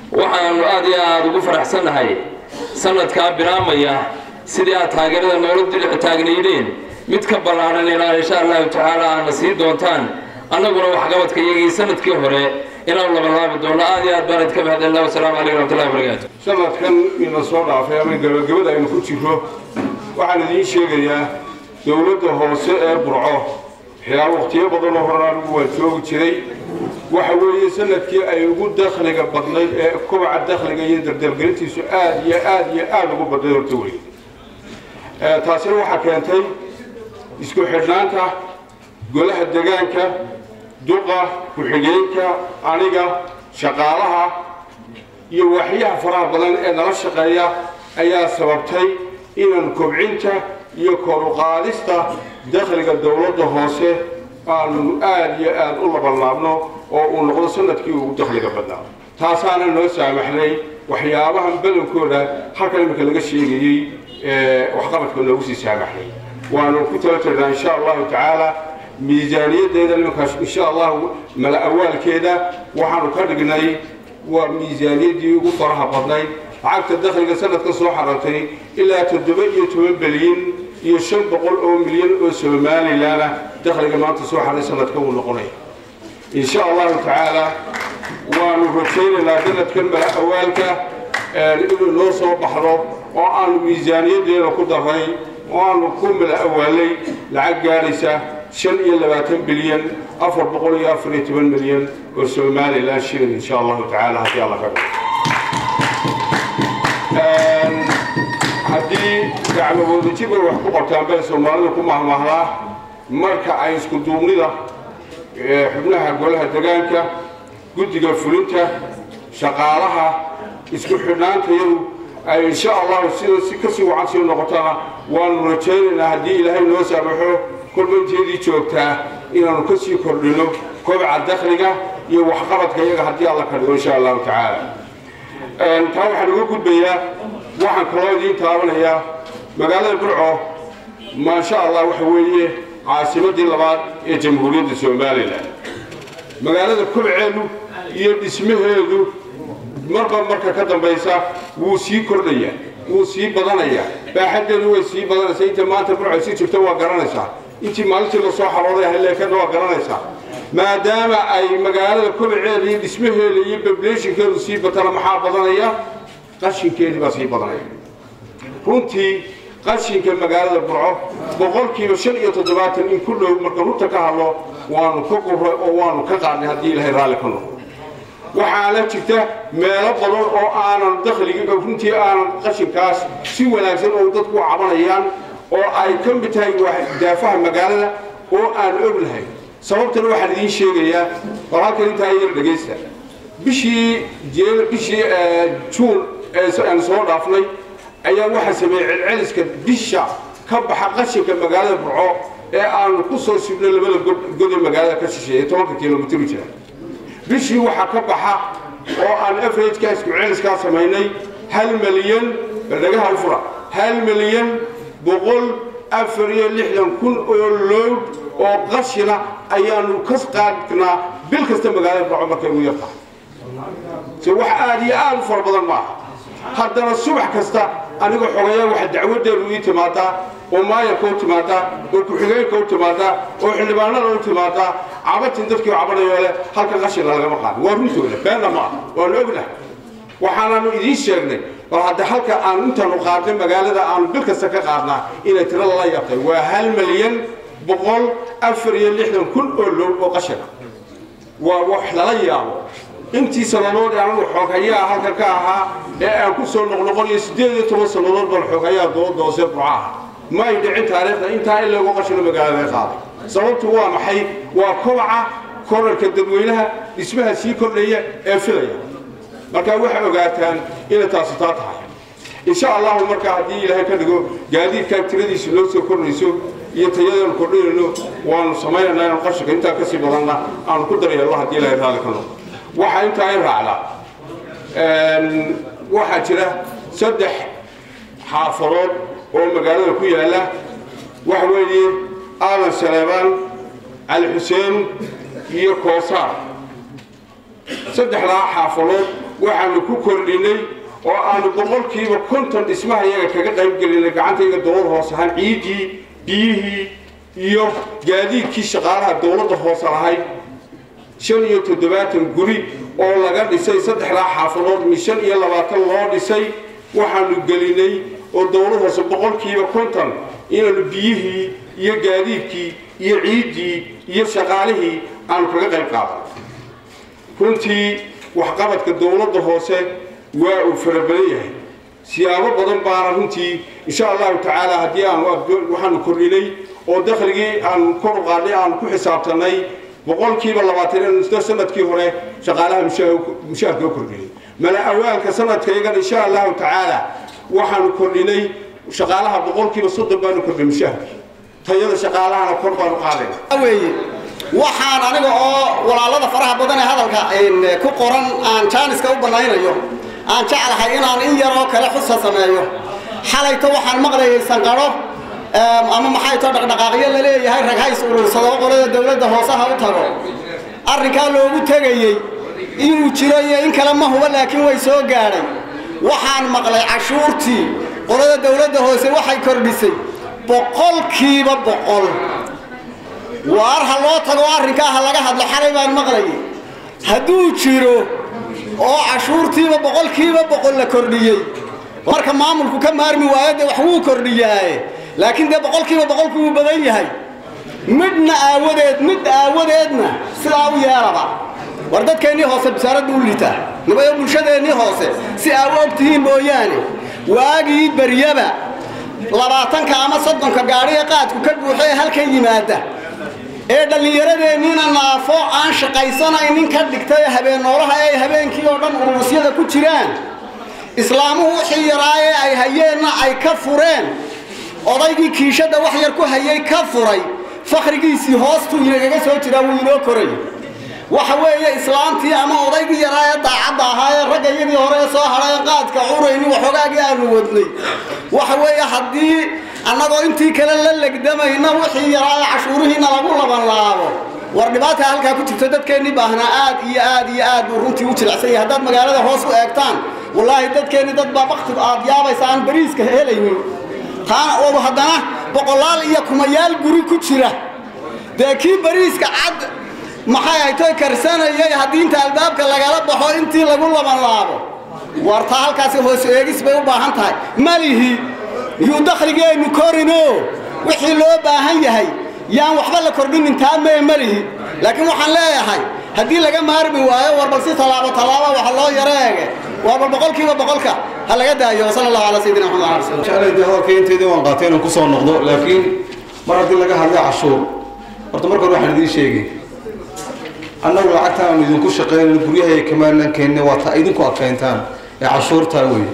S3: waxaanu aad iyo aada ugu faraxsannahay sanadkaa bilaamaya sidii aad taageerada noola dilic taagnaydeen mid ka ballaaran inaan insha allahu tacaala aadna sii doontaan annaguna waxqabadka iyagii sanadkii hore inaanu labalaabi doono aad iyo aad baan idinka mahadcelina wasalaamu calaykum raxmatullahi wabarakaatu
S4: sanadkan ina soo dhaafay ama gabagabada aynu ku jiro waxaan idiin sheegayaa dowladda hoose ee burco waxyaaba wakhtiyo badanoo horan anigu waan joogi jiray waxa weeye sanadkii ay ugu dakhliga badnayd ee kobaca dakhliga iyo dardargelintiisu aad iyo aad iyo aada ugu badnayd horta wey taasina waxaa keentay isku xidhnaanta golaha degaanka duqa ku-xigeenka aniga shaqaalaha iyo waxyaha faraha badan ee nala shaqeeya ayaa sababtay inaan kobcinta iyo kor u qaadista dakhliga dowladda hoose aanu aad iyo aad u labanlaabno oo uu noqdo sanadkii ugu dakhliga badnaa taasaana noo saamaxnay waxyaabahan badankooda halkan iminka laga sheegayey waxqabadka noogu sii saamaxnay waanu ku tala jirnaa insha allahu tacaala miisaaniyaddeeda nimankaas insha allahu mala awaalkeeda waxaanu ka dhignay waa miisaaniyaddii ugu faraha badnayd lacagta dakhliga sanadka soo xarantay ilaa toddoba iyo toban bilyan iyo shan boqol oo milyan oo somalilan ah dakhliga maanta soo xaray sanadka uu noqonaya insha allahu tacaala waanu rajaynaynaa sanadkan mala awaalka inuu noo soo baxdo oo aanu miisaaniyaddeeda ku daray oo aanu ku mala awaalay lacag gaadhaysa shan iyo labaatan bilyan afar boqol iyo afar iyo toban milyan oo somalilan shilin insha allahu tacaala haddii alla ka dhigo haddii gacmaboodajib ay wax ku qabtaan bay soomaalida ku mahmahdaa marka ay isku duubnida xubnaha golaha degaanka guddiga fulinta shaqaalaha isku xidhnaantayadu ay insha allahu sida si kasii wacan sii noqotana waanu rajaynaynaa haddii ilaahay noo saamaxo kolbanteedii joogtaa inaanu kasii kordhino kobca dakhliga iyo waxqabadka iyaga haddii alla ka dhigo insha allahu tacaala taa waxaan uga gudbayaa waxaan kaloo idiin taabanayaa magaalada burco maasha allah waxa weeye caasimadii labaad ee jamhuuriyadda somalilan magaalada kobceedu iyo dhismaheedu marba marka ka dambaysa wuu sii kordhayaa wuu sii badanayaa baaxaddeedu way sii badanaysaa inta maanta burco sii jirto waa garanaysaa intii maalintii lasoo xarooday haleekana waa garanaysaa maadaama ay magaalada kobceeda iyo dhismaheeda iyo bableeshinkeedu sii batana maxaa badanaya qashinkeedii baa sii badanaya runtii qashinka magaalada burco boqolkiiba shan iyo toddobaatan in ku dhow marka runta ka hadlo waanu ka quray oo waanu ka qaadnay haddii ilaahay raalli ka noqdo waxaana jirta meelo badan oo aanan dakhligii runtii aanan qashinkaas si wanaagsan oo dadku u cabanayaan oo ay ka mid tahay daafaha magaalada oo aan ognahay sababtana waxaan idiin sheegayaa war halkan intaa yar dhegaysta bishii bishii juun aan soo dhaafnay ayaa waxaa sameeyey celceliska bisha ka baxa qashinka magaalada burco ee aanu ku soo sibnay labada god ee magaalada ka shisheeya tobanka kilomitr jira bishii waxaa ka baxa oo aan averageka isku celiskaa samaynay hal milyan dhagaha fura hal milyan boqol afar iyo lixdan kun oo lood oo qashina ayaanu ka qaadnaa bil kasta magaalada burco markay ugu yartahay se wax aada iyo aada u fara badan maaha haddana subax kasta aniga xogayaa waxa dacwadeedu ii timaadaa oo maayarka u timaadaa oo ku-xigeenka u timaadaa oo xildhibaanada u timaadaa cabatin dadkii cabanayo leh halka qashina lagama qaadin waa runtooda beenna maaha waanu ognahay waxaanaanu idiin sheegnay bal hadda halka aanu intaanu qaadnay magaalada aanu bil kasta ka qaadnaa inay tiro lala yaabtay waa hal milyan boqol afar iyo lixdan kun oo low oo qashina waa wax lala yaabo intii sannadood ee anagu xooghayaa halka ka ahaa ee aan ku soo noqnoqonayo siddeed iyo toban sannadood baan xooghayaa dooda hoose burcaha ma ay dhicin taariikhda intaa in lagu qashino magaalada laga qaaday sababtu waa maxay waa kobaca korarka dadweynaha dhismaha sii kordhaya ee filaya marka waxay ogaataan inay taasi taa tahay insha allahu marka haddii ilaahay ka dhigo gaadiidkaa tiradiisu noo soo kordhayso iyo tayadeenu kordhinayno waanu samaynaynaa inaan qashinka intaa kasii badanna aanu ku daryeelno haddii ilaahay raalli ka noqdo waxaa intaa i raacda waxaa jira saddex xaafadood oo magaalada ku yaalla waxa weeye aadan saleebaan cali xuseen iyo koosaar saddexdaa xaafadood waxaanu ku kordhinay oo aanu boqolkiiba konton dhismaha iyaga kaga qaybgelinay gacantayga dowlad hoose ahaan ciiddii biyihii iyo gaadiidkii shaqaalaha dowladda hoose lahayd shan iyo toddobaatan guri oo laga dhisay saddexdaa xaafadood mi shan iyo labaatan loo dhisay waxaanu gelinay oo dowlad hoose boqolkiiba konton inaanu biyihii iyo gaadiidkii iyo ciiddii iyo shaqaalihii aanu kaga qayb qaadan runtii waxqabadka dowladda hoose waa uu fara badan yahay siyaabo badan baana runtii insha allahu tacaala haddii aanu waxaanu kordhinay oo dakhligii aanu kor u qaadnay aanu ku xisaabtanay boqolkiiba labaatan inuu sanadkii hore shaqaalaha mushaharka u kordhinay mala awaalka sanadkaygan insha allahu tacaala waxaanu kordhinay shaqaalaha boqolkiiba soddon baanu kordhinay mushaharkii tayada shaqaalahana kor baanu qaadayna
S5: weeye waxaan aniga oo walaalada faraha badan ee hadalka ku qoran aan jaaniska u bannaynayo aan jeclahay inaan in yaroo kale xusa sameeyo xalayto waxaan maqlayay sanqadho ama maxay too dhaqdhaqaaqyo la leeyahay rag hays urursado qolada dowladda hoosaha u tago arrinkaa loogu tegayey inuu jiro iyo in kale ma huba laakiin way soo gaadhay waxaan maqlay cashuurtii qolada dowladda hoose waxay kordhisay boqolkiiba boqol waar ha loo tago arrinkaa ha laga hadlo xalay baan maqlayay hadduu jiro oo cashuurtiiba boqolkiiba boqol la kordhiyey marka maamulku ka maarmi waayo dee wax wuu kordhiyaaye laakiin dee boqolkiiba boqolku wuu badan yahay midhna aawadeed mid aawadeedna sidaa u yeelaba war dadkeennii hoose basaaradda u litaa nibayo bulshadeennii hoose si aa u ogtihiin mooyaane waagii beryaba labaatanka ama soddonka gaadhiga qaadku ka buuxo ee halkan yimaada ee dhallinyaradeenniina naafo aan shaqaysanaynin ka dhigtay habeen noolaha ee habeenkii oo dhan uruusyada ku jiraan islaamuhu wixii yaraayee ay hayeenna ay ka fureen odaygii kiishadda wax yar ku hayay ka furay fakhrigiisii hoostuu inagaga soo jiraa wuu inoo koray waxa weeye islaamtii ama odaygii yaraa ee daacadda ahaa ee ragga iyadii hore ee soo hadhay ee qaadka cunayni waxoogaagii aanu wadnay waxa weeye haddii annagoo intii kale la legdamayna wixii yaraa ee cashuurihiina lagu labanlaabo war dhibaata halkaa ku jirto dadkeennii baahnaa aad iyo aad iyo aad buu runtii u jilicsan yahay haddaad magaalada hoos u eegtaan wallaahi dadkeenni dad baa baktigu aad yaabaysa aan bariiska helaynin taana oo haddana boqolaal iyo kumayaal guri ku jira dee kii bariiska cad maxay ay toy karsanayay haddii inta albaabka lagala baxo intii lagu labanlaabo war taa halkaasi hoos eegis bay u baahan tahay malihi yuu dakhligeennu korino wixii loo baahan yahay yaan waxba la kordhinin taa mee malihi laakiin waxaan leeyahay haddii laga maarmi waayo war bal si tallaabo tallaabo waxa loo yaro eege waa bal boqolkiiba boqolka ha laga daayo wasala allahu calaa sayidina maxamed ala rasuul
S2: jeclayda hadalka inteedii waan qaatay inaan kusoo noqdo laakiin mar haddii laga hadlay cashuur horta marka hore waxaan idiin sheegay annagu lacagta aanu idinku shaqaynayno guryahay kamaanan keenna waa ta idinku adkayntaan ee cashuurtaa weeye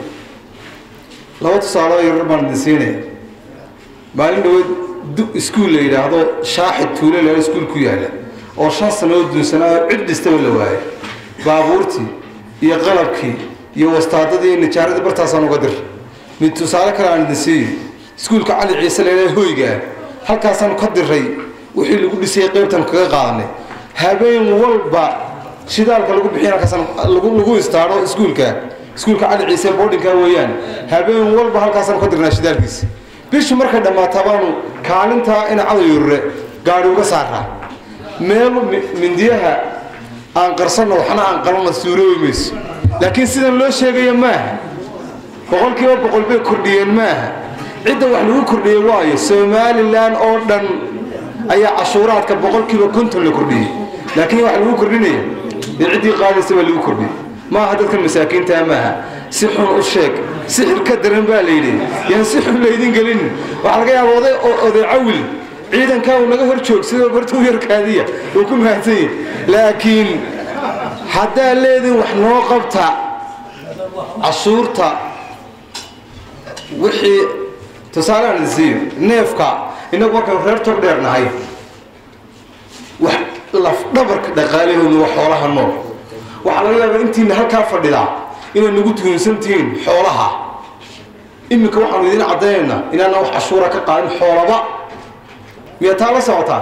S2: laba tusaalo yarar baan idin siinaya maalin dhaweed du iskuul la yidhaahdo shaaxid tuule la iskuul ku yaala oo shan sanood duunsanaa oo cid dhistaba la waayay baabuurtii iyo qalabkii iyo wastaadadii iyo nijaaradii bartaasaan uga dir mid tusaale kale aan idin siiyo iskuulka cali ciise leedahay hoygaa halkaasaanu ka diray wixii lagu dhisay qaybtan kaga qaadanay habeen walba shidaalka lagu bixiy halkaasaan lagu lagu istaadho iskuulka iskuulka cali ciise boardingka weeyaan habeen walba halkaasaan ka dirnaa shidaalkiisa bishu markay dhammaataa baanu kaalintaa ina cadayurre gaadhi uga saaraa meel mindiyaha aan qarsanno waxna aan qalana suuroobi mayso laakiin sidan loo sheegayo maaha boqolkiiba boqol bay kordhiyeen maaha cidda wax lagu kordhiyey waayo somalilan oo dhan ayaa cashuuraadka boqolkiiba konton la kordhiyey laakiin wax lagu kordhinaya dee ciddii qaadaysa baa lagu kordhiyey maaha dadkan masaakiintaa maaha si xun u sheeg sixir ka daran baa la yidhi yaan si xun laydin gelin waxaa laga yaaba oday oday cawil ciidankaa uu naga hor joogsadoo horta u yarkaadiya uu ku mahadsan yahay laakiin haddaa leedin wax noo qabta cashuurta wixii tusaale aan idin siiyo neefka innagu markaynu reer tog dheer nahay wax lafdhabarka dhaqaalahooda waa xoolaha nool waxaa laga yaabaa intiina halkaa fadhidaa inay nagu tuhunsan tihiin xoolaha iminka waxaanu idin caddaynaynaa inaana wax cashuura ka qaadin xoolaba miyaa taa la socotaa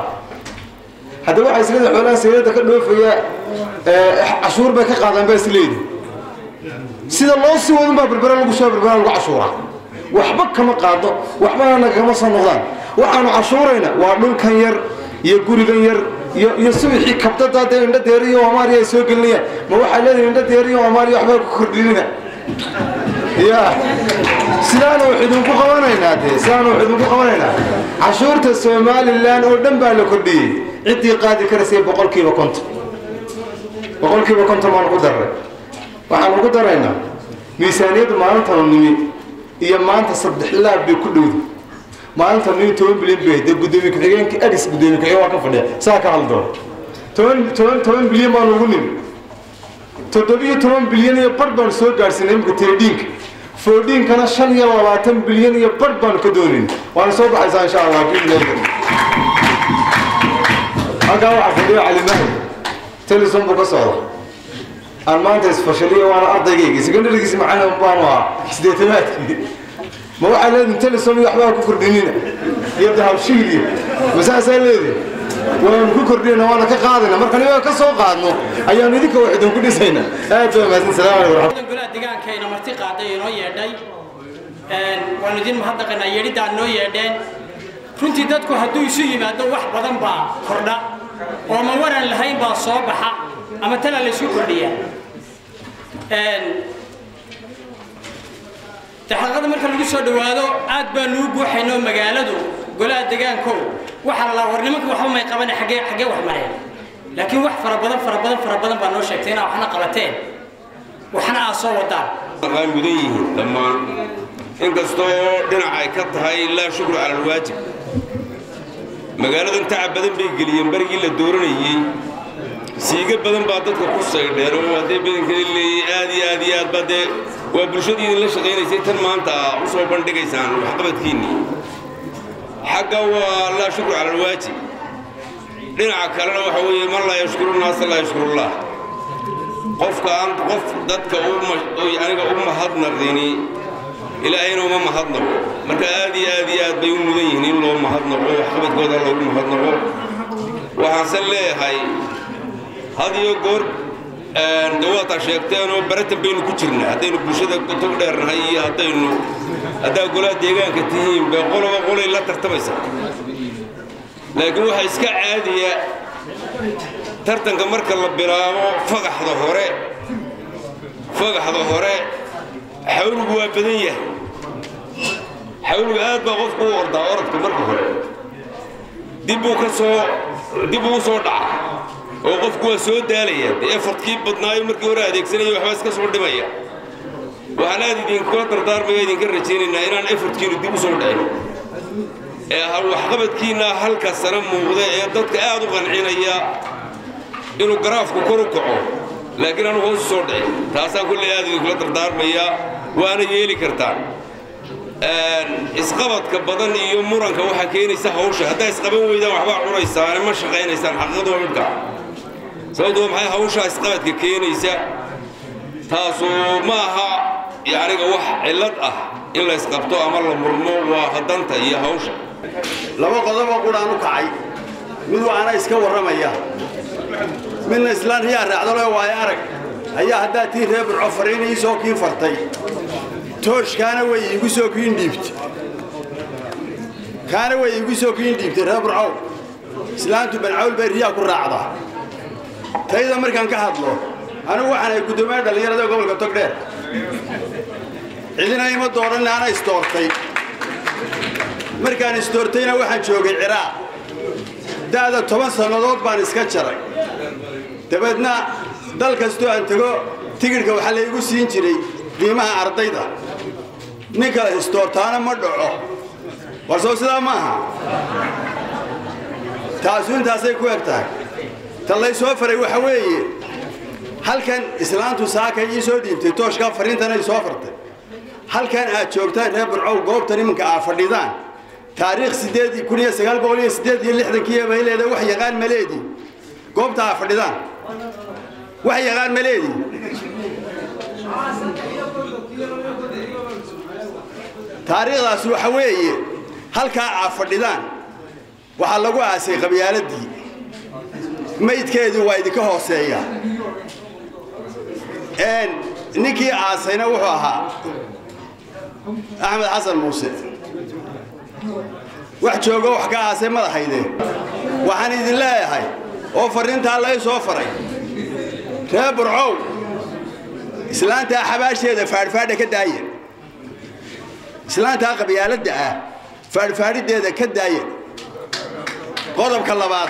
S2: haddaba waxaa isleedahay xoolaha sayladda ka dhoofaya cashuur bay ka qaadaan baa isleedi sida loo sii wadun baa berbera lagu soo berbera lagu cashuuraa waxba kama qaado waxbana nagama soo noqdaan waxaanu cashuurayna waa dhulkan yar iyo gurigan yar iyo iyo subixii kabdada dee indho deeri iyo amaariya ay soo gelinayaan ma waxaa leedahay indho deeri iyo amaariya waxbaa ku kordhinina ya sidaana wax idinku qabanaynaa dee sidaana wax idinku qabanaynaa cashuurta somalilan oo dhan baa la kordhiyey ciddii qaadi karaysay boqolkiiba konton boqolkiiba konton baanu ku darray waxaanu ku daraynaa miisaaniyadda maalintanu nimi iyo maanta saddex laab bay ku dhowda maalinta nimi toban bilyan bay dee gudoomiye ku-xigeenka adis gudoomiye ku-xigeen waa ka fadhiya saa ka hadli doona toban toban toban bilyan baanu ugu nimi toddobiyo toban bilyan iyo bar baanu soo gaadhsiinay imika teedhiinka foodhiinkana shan iyo labaatan bilyan iyo bar baanu ka doonayn waana soo baxaysaa insha allah biidnillah halkaa waxaa fadhiyo calimahay telison buu ka socda aan maanta isfashaliyo waana ardaygayga secondarygiisi macana baanu ahaa sideetamaadkii ma waxaa leedihin telison iyo waxbaa ku kordhinina iyo dahabshiiliyo masaasaa leedihin waanu ku kordhinayna waana ka qaadayna marka nigaa ka soo qaadno ayaanu idinka wax idinku dhisayna aad baa mahadsan salaam alaikum waraxmat
S6: golaha deegaankayna marti qaaday inoo yeedhay waanu idin mahadnaqaynaa yeedhidaan noo yeedheen runtii dadku hadduu isu yimaado wax badan baa kordha oo ma waran lahayn baa soo baxa ama tala laysu kordhiya daxaqada marka lagu soo dhowaado aad baanu u buuxaynoo magaaladu golaha deegaankow waxaa la war nimanka waxba may qaban xaggee xaggee wax mareen laakiin wax fara badan fara badan fara badan baa noo sheegtay inaa waxna qabateen waxna aad soo wadaan
S7: ay mudan yihiin dhammaan inkastoo dhinac ay ka tahay laa shukru cala alwaajib magaaladan tacab badan bay geliyeen barigii la dooranayey siiga badan baa dadka ku saydheen oo haddee badankeeda leeyay aad iyo aad iyo aad baa dee waa bulshadii idinla shaqaynaysay tan maanta u soo bandhigaysaan waxqabadkiinnii xagga waa laa shukru cala alwaajib dhinaca kalena waxa weeye man laa yashkuru naasa laa yashkurullah qofka aan qof dadka aniga u mahadnaqdini ilaahayna uma mahadnaqo marka aad iyo aad iyo aad bay u mudan yihiin in loo mahadnaqo waxqabadkooda loogu mahadnaqo waxaanse leeyahay had iyo goor dawaataa sheegteenoo baratan baynu ku jirnaa haddaynu bulshada tog dheernahay iyo haddaynu haddaa golaha deegaanka tihiin bay qoloba qolay la tartamaysaa laakiin waxaa iska caadiya tartanka marka la bilaabo fagaxda hore fagaxda hore xawligu waa badan yahay xawligu aad baa qofku u ordaa orodka marka hore dibbuu ka soo dib uu soo dhaca oo qofku waa soo daalaya dee efartkii badnaayo markii hore adeegsanaya waxbaa iska soo dhimaya waxaan aad idinkula dardaarmaya idinka rajaynaynaa inaan efartkiinu dib u soo dhicin ee waxqabadkiinna halka sana muuqda ee dadka aad u qancinaya inuu garaafku kor u kaco laakiin aanu hoos u soo dhicin taasaan kulley aad idinkula dardaarmayaa waana yeeli kartaan isqabadka badan iyo muranka waxaa keenaysa hawsha haddaa isqaban weydaan waxbaa cunaysaane ma shaqaynaysaan xaqiiqadu waa midhka sababtu waa maxay hawshaa isqabadka keenaysa taasu ma aha yacniga wax cillad ah in la isqabto ama la murmo waa hadanta iyo hawsha
S5: laba qodoboo qudhaan u kacay mid waana iska warramaya midna islaan riyaa raacdalo waayo arag ayaa haddaa tii reer burco fariin ii soo kiin fartay tooshkaana way iigu soo kiin dhiibtay kaana way iigu soo kiin dhiibtay reer burcow islaantu bancawl bay riyaa ku raacdaa tayda markaan ka hadlo anigu waxaan ay guddoomiyaha dhallinyarada gobolka togdheer cidina ima dooran ana istoortay markaan istoortayna waxaan joogay ciraaq da'da toban sannadood baan iska jaray dabeedna dal kastoo aan tego tigidhka waxaa laygu siin jiray qiimaha ardayda ninka istoortaana ma dhaco warsoo sidaa ma aha taasu intaasay ku eg tahay ta laysoo faray waxa weeye halkan islaantu saakay ii soo dhiibtay tooshkaa fariintana i soo fartay halkan aad joogtaan reer burcow goobtan iminka aad fadhidaan taariikh sideed kun iyo sagaal boqol iyo sideed iyo lixdankii bay leedahay wax yaqaan ma leedii goobta aad fadhidaan wax yaqaan ma leedii taariikhdaas waxa weeye halkaa aad fadhidaan waxaa lagu aasay qabyaaladii maydkeedii waa idinka hooseeya
S8: ninkii aasayna wuxuu ahaa axmed xasan muuse wax joogo wax ka aasay madaxayde waxaan idin leeyahay oo farriintaa lay soo faray ree burcow islaantaa xabaasheeda faadhfaadha ka daaya islaantaa qabyaaladda ah faadhfaadhideeda ka daaya qodobka labaad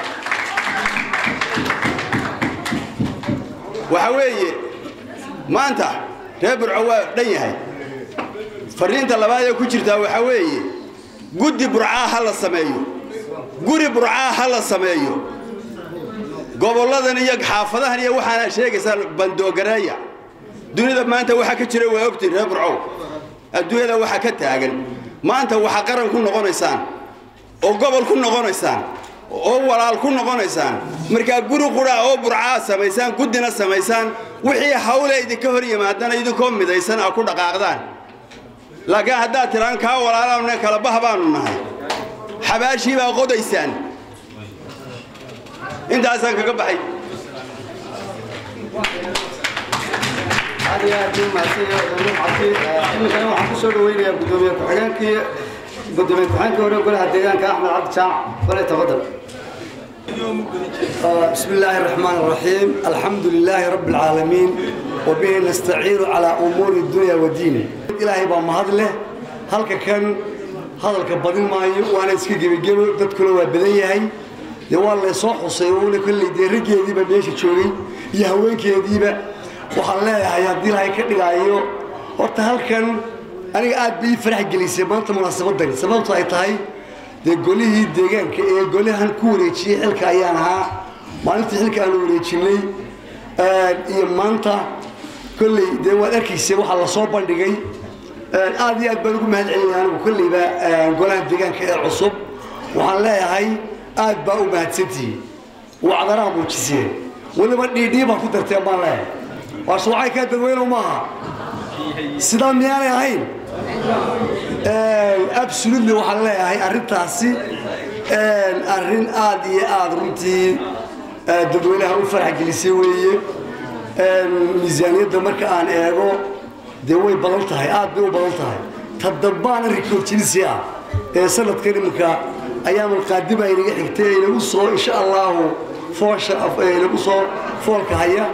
S8: waxa weeye maanta reer burco waa dhan yahay farriinta labaad ee ku jirtaa waxaa weeye guddi burcaa ha la sameeyo guri burcaa ha la sameeyo gobolladan iyo xaafadahan iyo waxaana sheegaysaan bandoogareeya dunida maanta waxaa ka jira waa ogtiin reer burcow adduunyada waxaa ka taagan maanta waxaa qaran ku noqonaysaan oo gobol ku noqonaysaan oo walaal ku noqonaysaan markaa guri qura oo burcaa samaysaan guddina samaysaan wixii hawle idinka hor yimaadana idinkoo midaysan a ku dhaqaaqdaan laakiin haddaad tiraan kaa walaalana kala bah baanu nahay xabaashii baa qodaysaan intaasaan kaga baxay
S5: aad iyo aad buu mahadsan yahay dowlad cabdi iminkana waxaan ku soo dhaweynayaa gudoomiye ku-xigeenkii gudoomiye ku-xigeenkii hore golaha deegaanka axmed cabdi jaamac bale tafadal
S9: بسم الله الرحمن الرحيم الحمد لله رب العالمين وبه نستعين على أمور الدنيا والدين إلهي بام هذا له هلك كان هذا الكبدين ما وأنا اسكي جيب جيب تدخل وبدأي هاي يوال اللي صح وصيون كل دي رجع دي بمشي شوي يهوين كذي بقى وحلا يا دي هاي كده جايو ورتهل كان أنا قاعد بي فرح جلسة ما أنت مناسبة دني سبب طاي طاي dee golihii deegaanka ee golihan ku wareejiyey xilka ayaan ahaa maalintii xilka aan wareejinay iyo maanta kolley dee waad arkaysa waxaa lasoo bandhigay aad iyo aad baan ugu mahad celinaya anigu kolleyba golaha deegaanka ee cusub waxaan leeyahay aad baa u mahadsantihiin wacdanaha muujiseen weliba dhiidhii baa ku darteen baan leeyahay waa shuucay kaa dadweynow maaha sidaa miyaanay ahayn absolutely waxaan leeyahay arrintaasi arrin aad iyo aad runtii dadweynaha u farax gelisay weeye miisaaniyadda marka aan eego dee way badan tahay aad bay u badan tahay tadambaana rikood jinisi ah ee sanadkan iminka ayaanu qaadima inaga xigtay inagu soo insha allahu foosha inagu soo foolka haya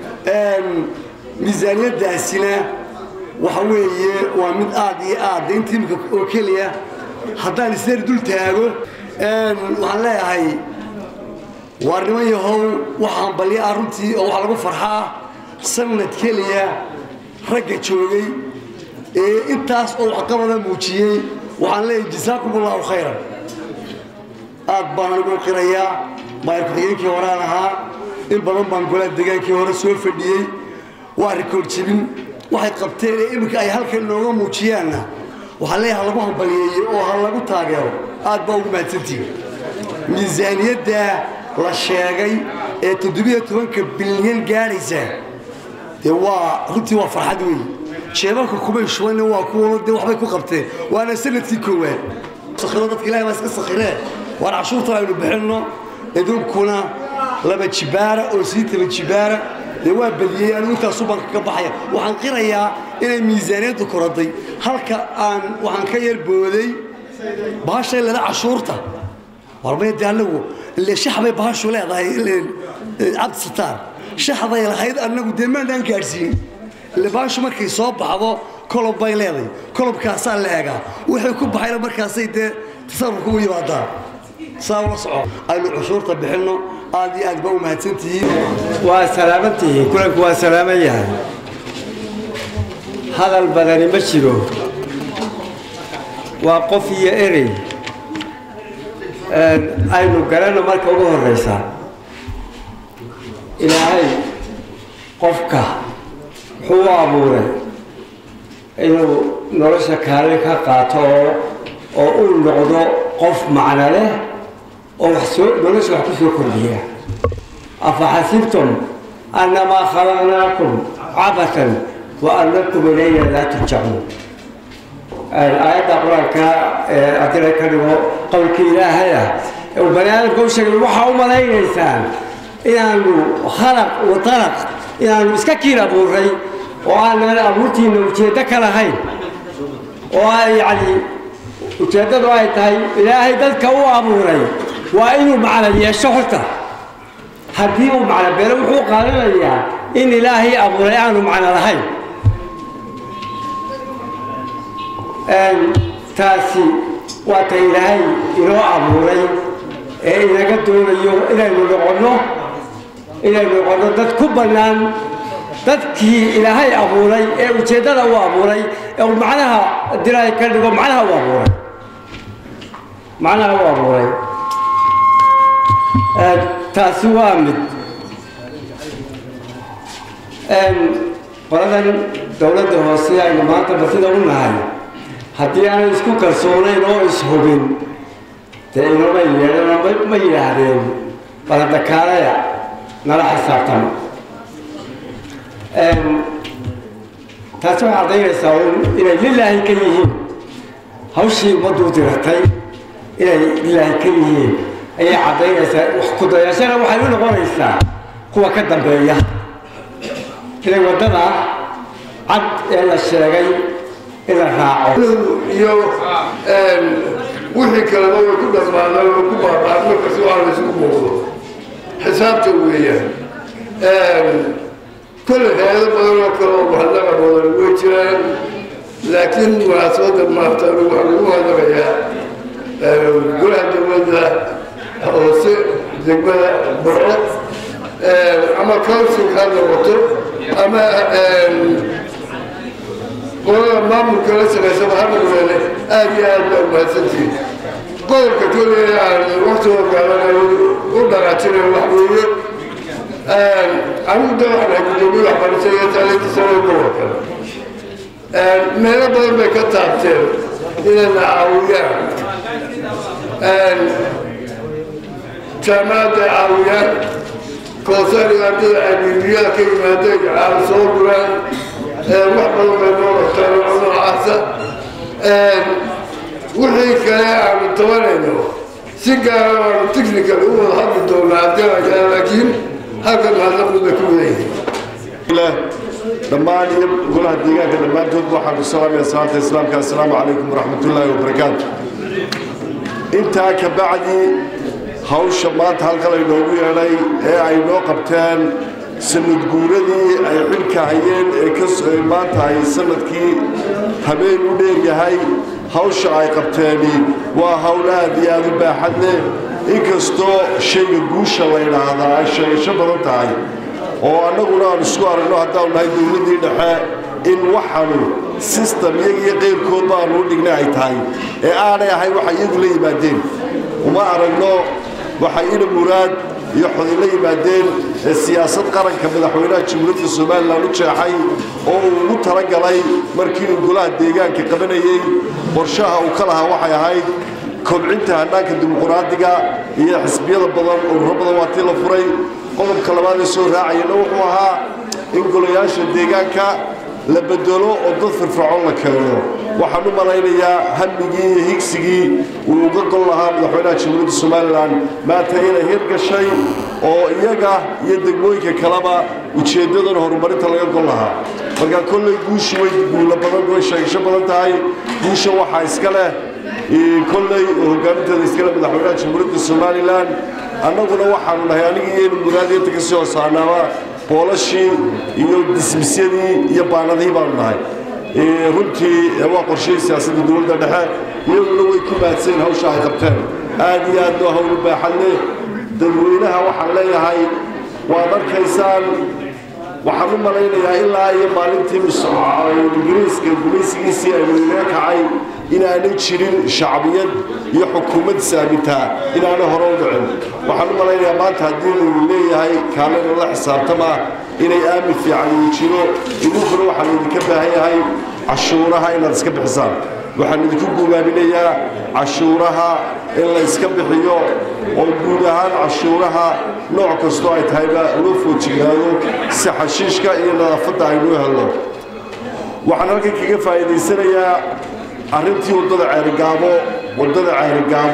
S9: miisaaniyaddaasina waxa weeye waa mid aad iyo aad inta imika oo keliya haddaan isdari dul taago waxaan leeyahay waa niman yahow waxaan balya ah runtii oo waxaa lagu farxaa sanad keliya ragga joogay ee intaas oo waxqabada muujiyey waxaan leeyahay jasaakum allahu khayran aad baan anigu qirayaa maayar ku-xigeenkii horaan ahaa in badan baan golaha degaankii hore soo fadhiyey waa rikood jibin waxay qabteen ee iminka ay halkan inooga muujiyaanna waxaa leeyahay ha lagu hambaliyeeyo oo ha lagu taageero aad baa ugu mahadsantihin miisaaniyadda la sheegay ee toddobiyo tobanka bilyan gaadhaysa dee waa runtii waa farxad weeye jeebalka kumay shubanna waa kuwa dee waxbay ku qabteen waana sanadkii koowaad sakhiro dadka ilahay baa iska sakhiree waan cashuurtan aynu bixinno idinkuna laba jibaara oo sii taba jibaara dee waa badiyey anigu intaasu baan kaga baxaya waxaan qirayaa inay miisaaniyaddu koraday halka aan waxaan ka yar booday bahashay leda cashuurta warmay dee anagu ile shax bay bahashu leedahay cabdi sataar shaxday lahayd anagu dee maanaan gaadhsiin ile bahashu markay soo baxdo kolob bay leedahay kolobkaasaa la eegaa wixii ku baxayna markaasay dee tasarrufka u yimaadaa saa ula soco aynu cashuurta bixinno aad iyo aad baa u mahadsantihiin
S10: waa salaamantihiin kulanku waa salaaman yahay hadal badani ma jiro waa qof iyo erey aynu garanno marka ugu horraysa ilaahay qofka wuxuu u abuuray inuu nolosha kaalin ka qaato oo uu noqdo qof macno leh oo wax soo nolosha wax ku soo kordhiya afaxasibtum annamaa khalaqnaakum cabatan wa annakum ilayna laa turjacuun aayadda qur-aanka haddii ka dhigo qowlkii ilaahay ah uu bani aadamka u sheegay waxaa u malaynaysaan inaanu khalaq wa talaq inaanu iska kiin abuuray oo aanan abuurtiina ujeeddo ka lahayn oo ay yacni ujeeddadu ay tahay ilaahay dadka u abuuray waa inuu macno yeesho horta haddii uu macno beelo wuxuu qaadanayaa in ilaahay abuuray aanu macno lahayn taasi waa ta ilaahay inoo abuuray ee inaga doonayo inaynu noqonno inaynu noqonno dad ku bannaan dadkii ilaahay abuuray ee ujeeddada u abuuray ee uu macnaha dilaahay ka dhigo macnaha u abuuray macnaha u abuuray taasi waa mid qoladan dowladda hoose aynu maanta martida u nahay haddii aanay isku kalsoonayn oo ishubin dee inoma yeedhan ma yidhaahdeen baladakaalaya nala xisaabtama taasi waxay caddaynaysaa inay lilaahi ka yihiin hawshii ummaddu diratay inay lilaahi ka yihiin ayay caddaynaysaa wax kudayashana waxay u noqonaysaa kuwa ka dambeeya inay waddada cad ee la sheegay in la raaco
S11: iyo wixii kaleba way ku dhammaadaan way ku baabaan markasi waa la isugu muuqdo xisaabta weeyaan كل هذا بدل كلام وهذا بدل وجران لكن مناسبة ما افتروا وحلوا هذا غيا كل هذا بدل أو سي زبالة برا أما كل شيء هذا وتر أما قول ما ممكن أسمع سبب هذا ولا أبي هذا ما سنتي قول كتير يعني وقت وقال قلنا راتين الوحدية anigu de waxaan gudoomiye waxbarashada taalinta sare gobolka meelo badan bay ka taabteen inayna caawiyaan jaamacadda caawiyaan koosariga ardada abiibiyada ka yimaadeen caal soo guraan wax badan bay noo qabtaan oo noocaasa wixii kale aanu tabanayno si gaara aanu technical u wada hadli doonaa haddii laakiin halkan mahadnaqdu bay ku wadayihiin
S12: dhammaan iyo golaha deegaanka dhammaantood waxaan ku salaamaya salaanta islaamka assalaamu calaykum waraxmatullaahi wabarakaatu intaa ka bacdi hawsha maanta halkan aynoogu yeedhay ee ay noo qabteen sanad guuradii ay xilka hayeen ee ka maanta ay sanadkii habeen u dheeryahay hawsha ay qabteeni waa hawl aad iyo aad u baaxad leh inkastoo shayga guusha la yidhaahdaa ay sheegasho badan tahay oo annaguna aan isku aragno haddaanu nahay dowladdii dhexe in waxaanu sistem iyaga iyo qeyrkoodba aanu u dhignay ay tahay ee aanay ahay waxay iyagu la yimaadeen uma aragno waxay ina muraad iyo xoday la yimaadeen ee siyaasad qaranka madaxweynaha jamhuuriyadda somalilan u jeexay oo uu ugu talagalay markii uu golaha deegaanka qabanayey qorshaha uu ka lahaa waxay ahayd kobcinta hannaanka dimuquraadiga iyo xisbiyada badan ururo badan waa tii la furay qodobka labaad ee soo raacayana wuxuu ahaa in golayaasha deegaanka la bedelo oo dad firfircoon la keeno waxaan u malaynayaa hamigii iyo higsigii uu uga gol lahaa madaxweynaha jamhuuriyadda somalilan maanta inay hirgashay oo iyaga iyo degmooyinka kaleba ujeeddadan horumarinta laga gol lahaa marka kolley guushi way guulo badan way sheegasho badan tahay guusha waxaa iska leh kolley oo hogaaminteeda iskale madaxweynaha jamhuuriyadda somalilan annaguna waxaanu nahay anigii iyaynu muraadiyanta ka sii hoosaanaaba boolashii iyo dismisyadii iyo baanadihii baanu nahay runtii waa qorshihii siyaasadda dowladda dhexe iyaguna way ku mahadsan hawsha ay qabteen aad iyo aad loo hawl u baaxad leh dadweynaha waxaan leeyahay waad arkaysaan waxaan u malaynayaa ilaa iyo maalintii ingiriiska gumaysigiisii aynu inaga kacay inaanay jirin shacbiyad iyo xukuumad saamintaa inaanay hore u dhicin waxaan u malaynayaa maanta haddii lagu leeyahay kaalena la xisaabtama inay aamin fiican uu jiro idinkuna waxaa laydinka baahan yahay cashuuraha inaad iska bixisaan waxaan idinku guubaaminayaa cashuuraha in la iska bixiyo oo guud ahaan cashuuraha nooc kastoo ay tahayba loo foojignaado si xashiishka iyo nadaafadda aynuu helno waxaan halkan kaga faa'iidaysanayaa arrintii waddada ceerigaabo waddada ceerigaabo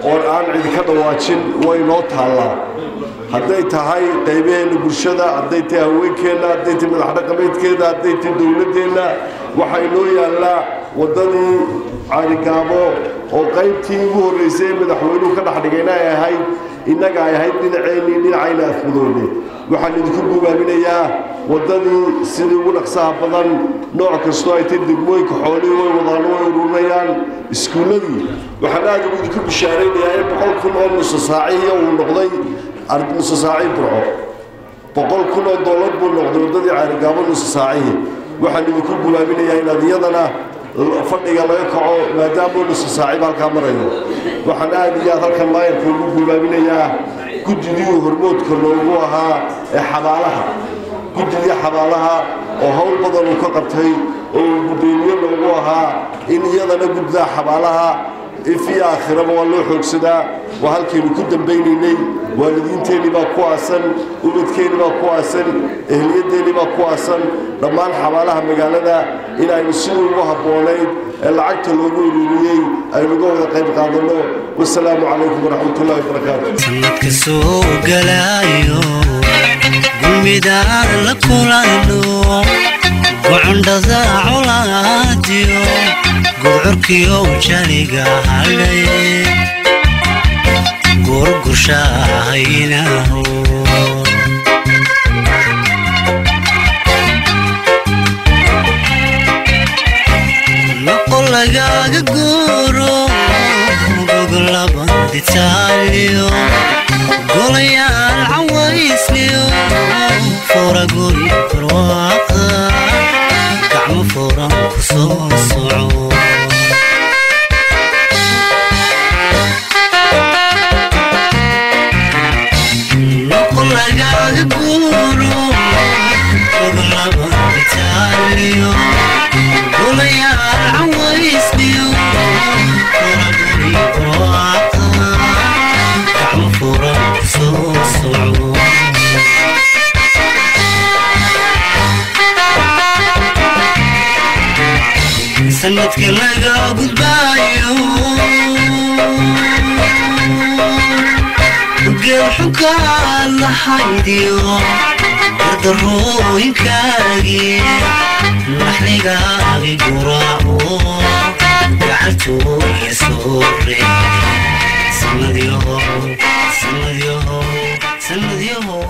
S12: oon aan cidinka dhawaajin way noo taallaa hadday tahay qaybaheenna bulshada hadday tahay haweenkeenna hadday tahay madax dhaqameedkeena hadday tahay dowladdeenna waxaa inoo yaallaa waddadii caarigaabo oo qaybtii ugu horraysay ee madaxweynuhu ka dhex dhigayna ay ahayd innaga ay ahayd dhinaceennii dhinacayna afmudoone waxaan idinku gubaaminayaa waddadii sidii ugu dhaqsaha badan nooc kastoo ay tahay degmooyinka xoolihii way wadaan way ururinayaan iskuulladii waxaan aad ugu idinku bishaaraynayaa in boqol kun oo nusa saacihiya uu noqday nusa saaci burco boqol kun oo dollar buu noqday waddadii caarigaabo nusa saacihii waxaan idinku gubaaminayaa inaad iyadana fadhiga laga kaco maadaama nusa saaciba halkaa marayo waxaan aad iyo aad halkan maayarka ugu gubaaminayaa guddidii hormoodka loogu ahaa ee xabaalaha guddidii xabaalaha oo howl badan uu ka qabtay oo uu guddoomiye loogu ahaa in iyadana guddidaa xabaalaha ifii aakhiraba waa loo xoogsadaa waa halkaynu ku dambaynaynay waalidiinteenii baa ku aasan ubadkeennii baa ku aasan ehliyadeennii baa ku aasan dhammaan xabaalaha magaalada inaynu sidii ugu habboonayd ee lacagta loogu ururiyey aynuga wada qayb qaadanno wasalaamu calaykum waraxmatullahi wabarakaatu
S1: sanadka soo galaayo gulmidaan la kulanno gocondhada colaadiyo gudcurkiyo janiga hadhay gurgushahaynaho noqo lagaaga guuro goglabanditaaliyo golayaal cawaysliyo furaguri barwaaqa gacmo furan ku soo soco noqo lagaaga guuro goglabanditaaliyo golayaal cawaysliyo furaguri barwaaqa gacmo furan ku soo soco sanadka laga gudbaayo geelxukaad lahaydiyo gardarooyinkaagii naxligaagi guraaco gacantooya soore sanadyahow sanadyahow sanadyahow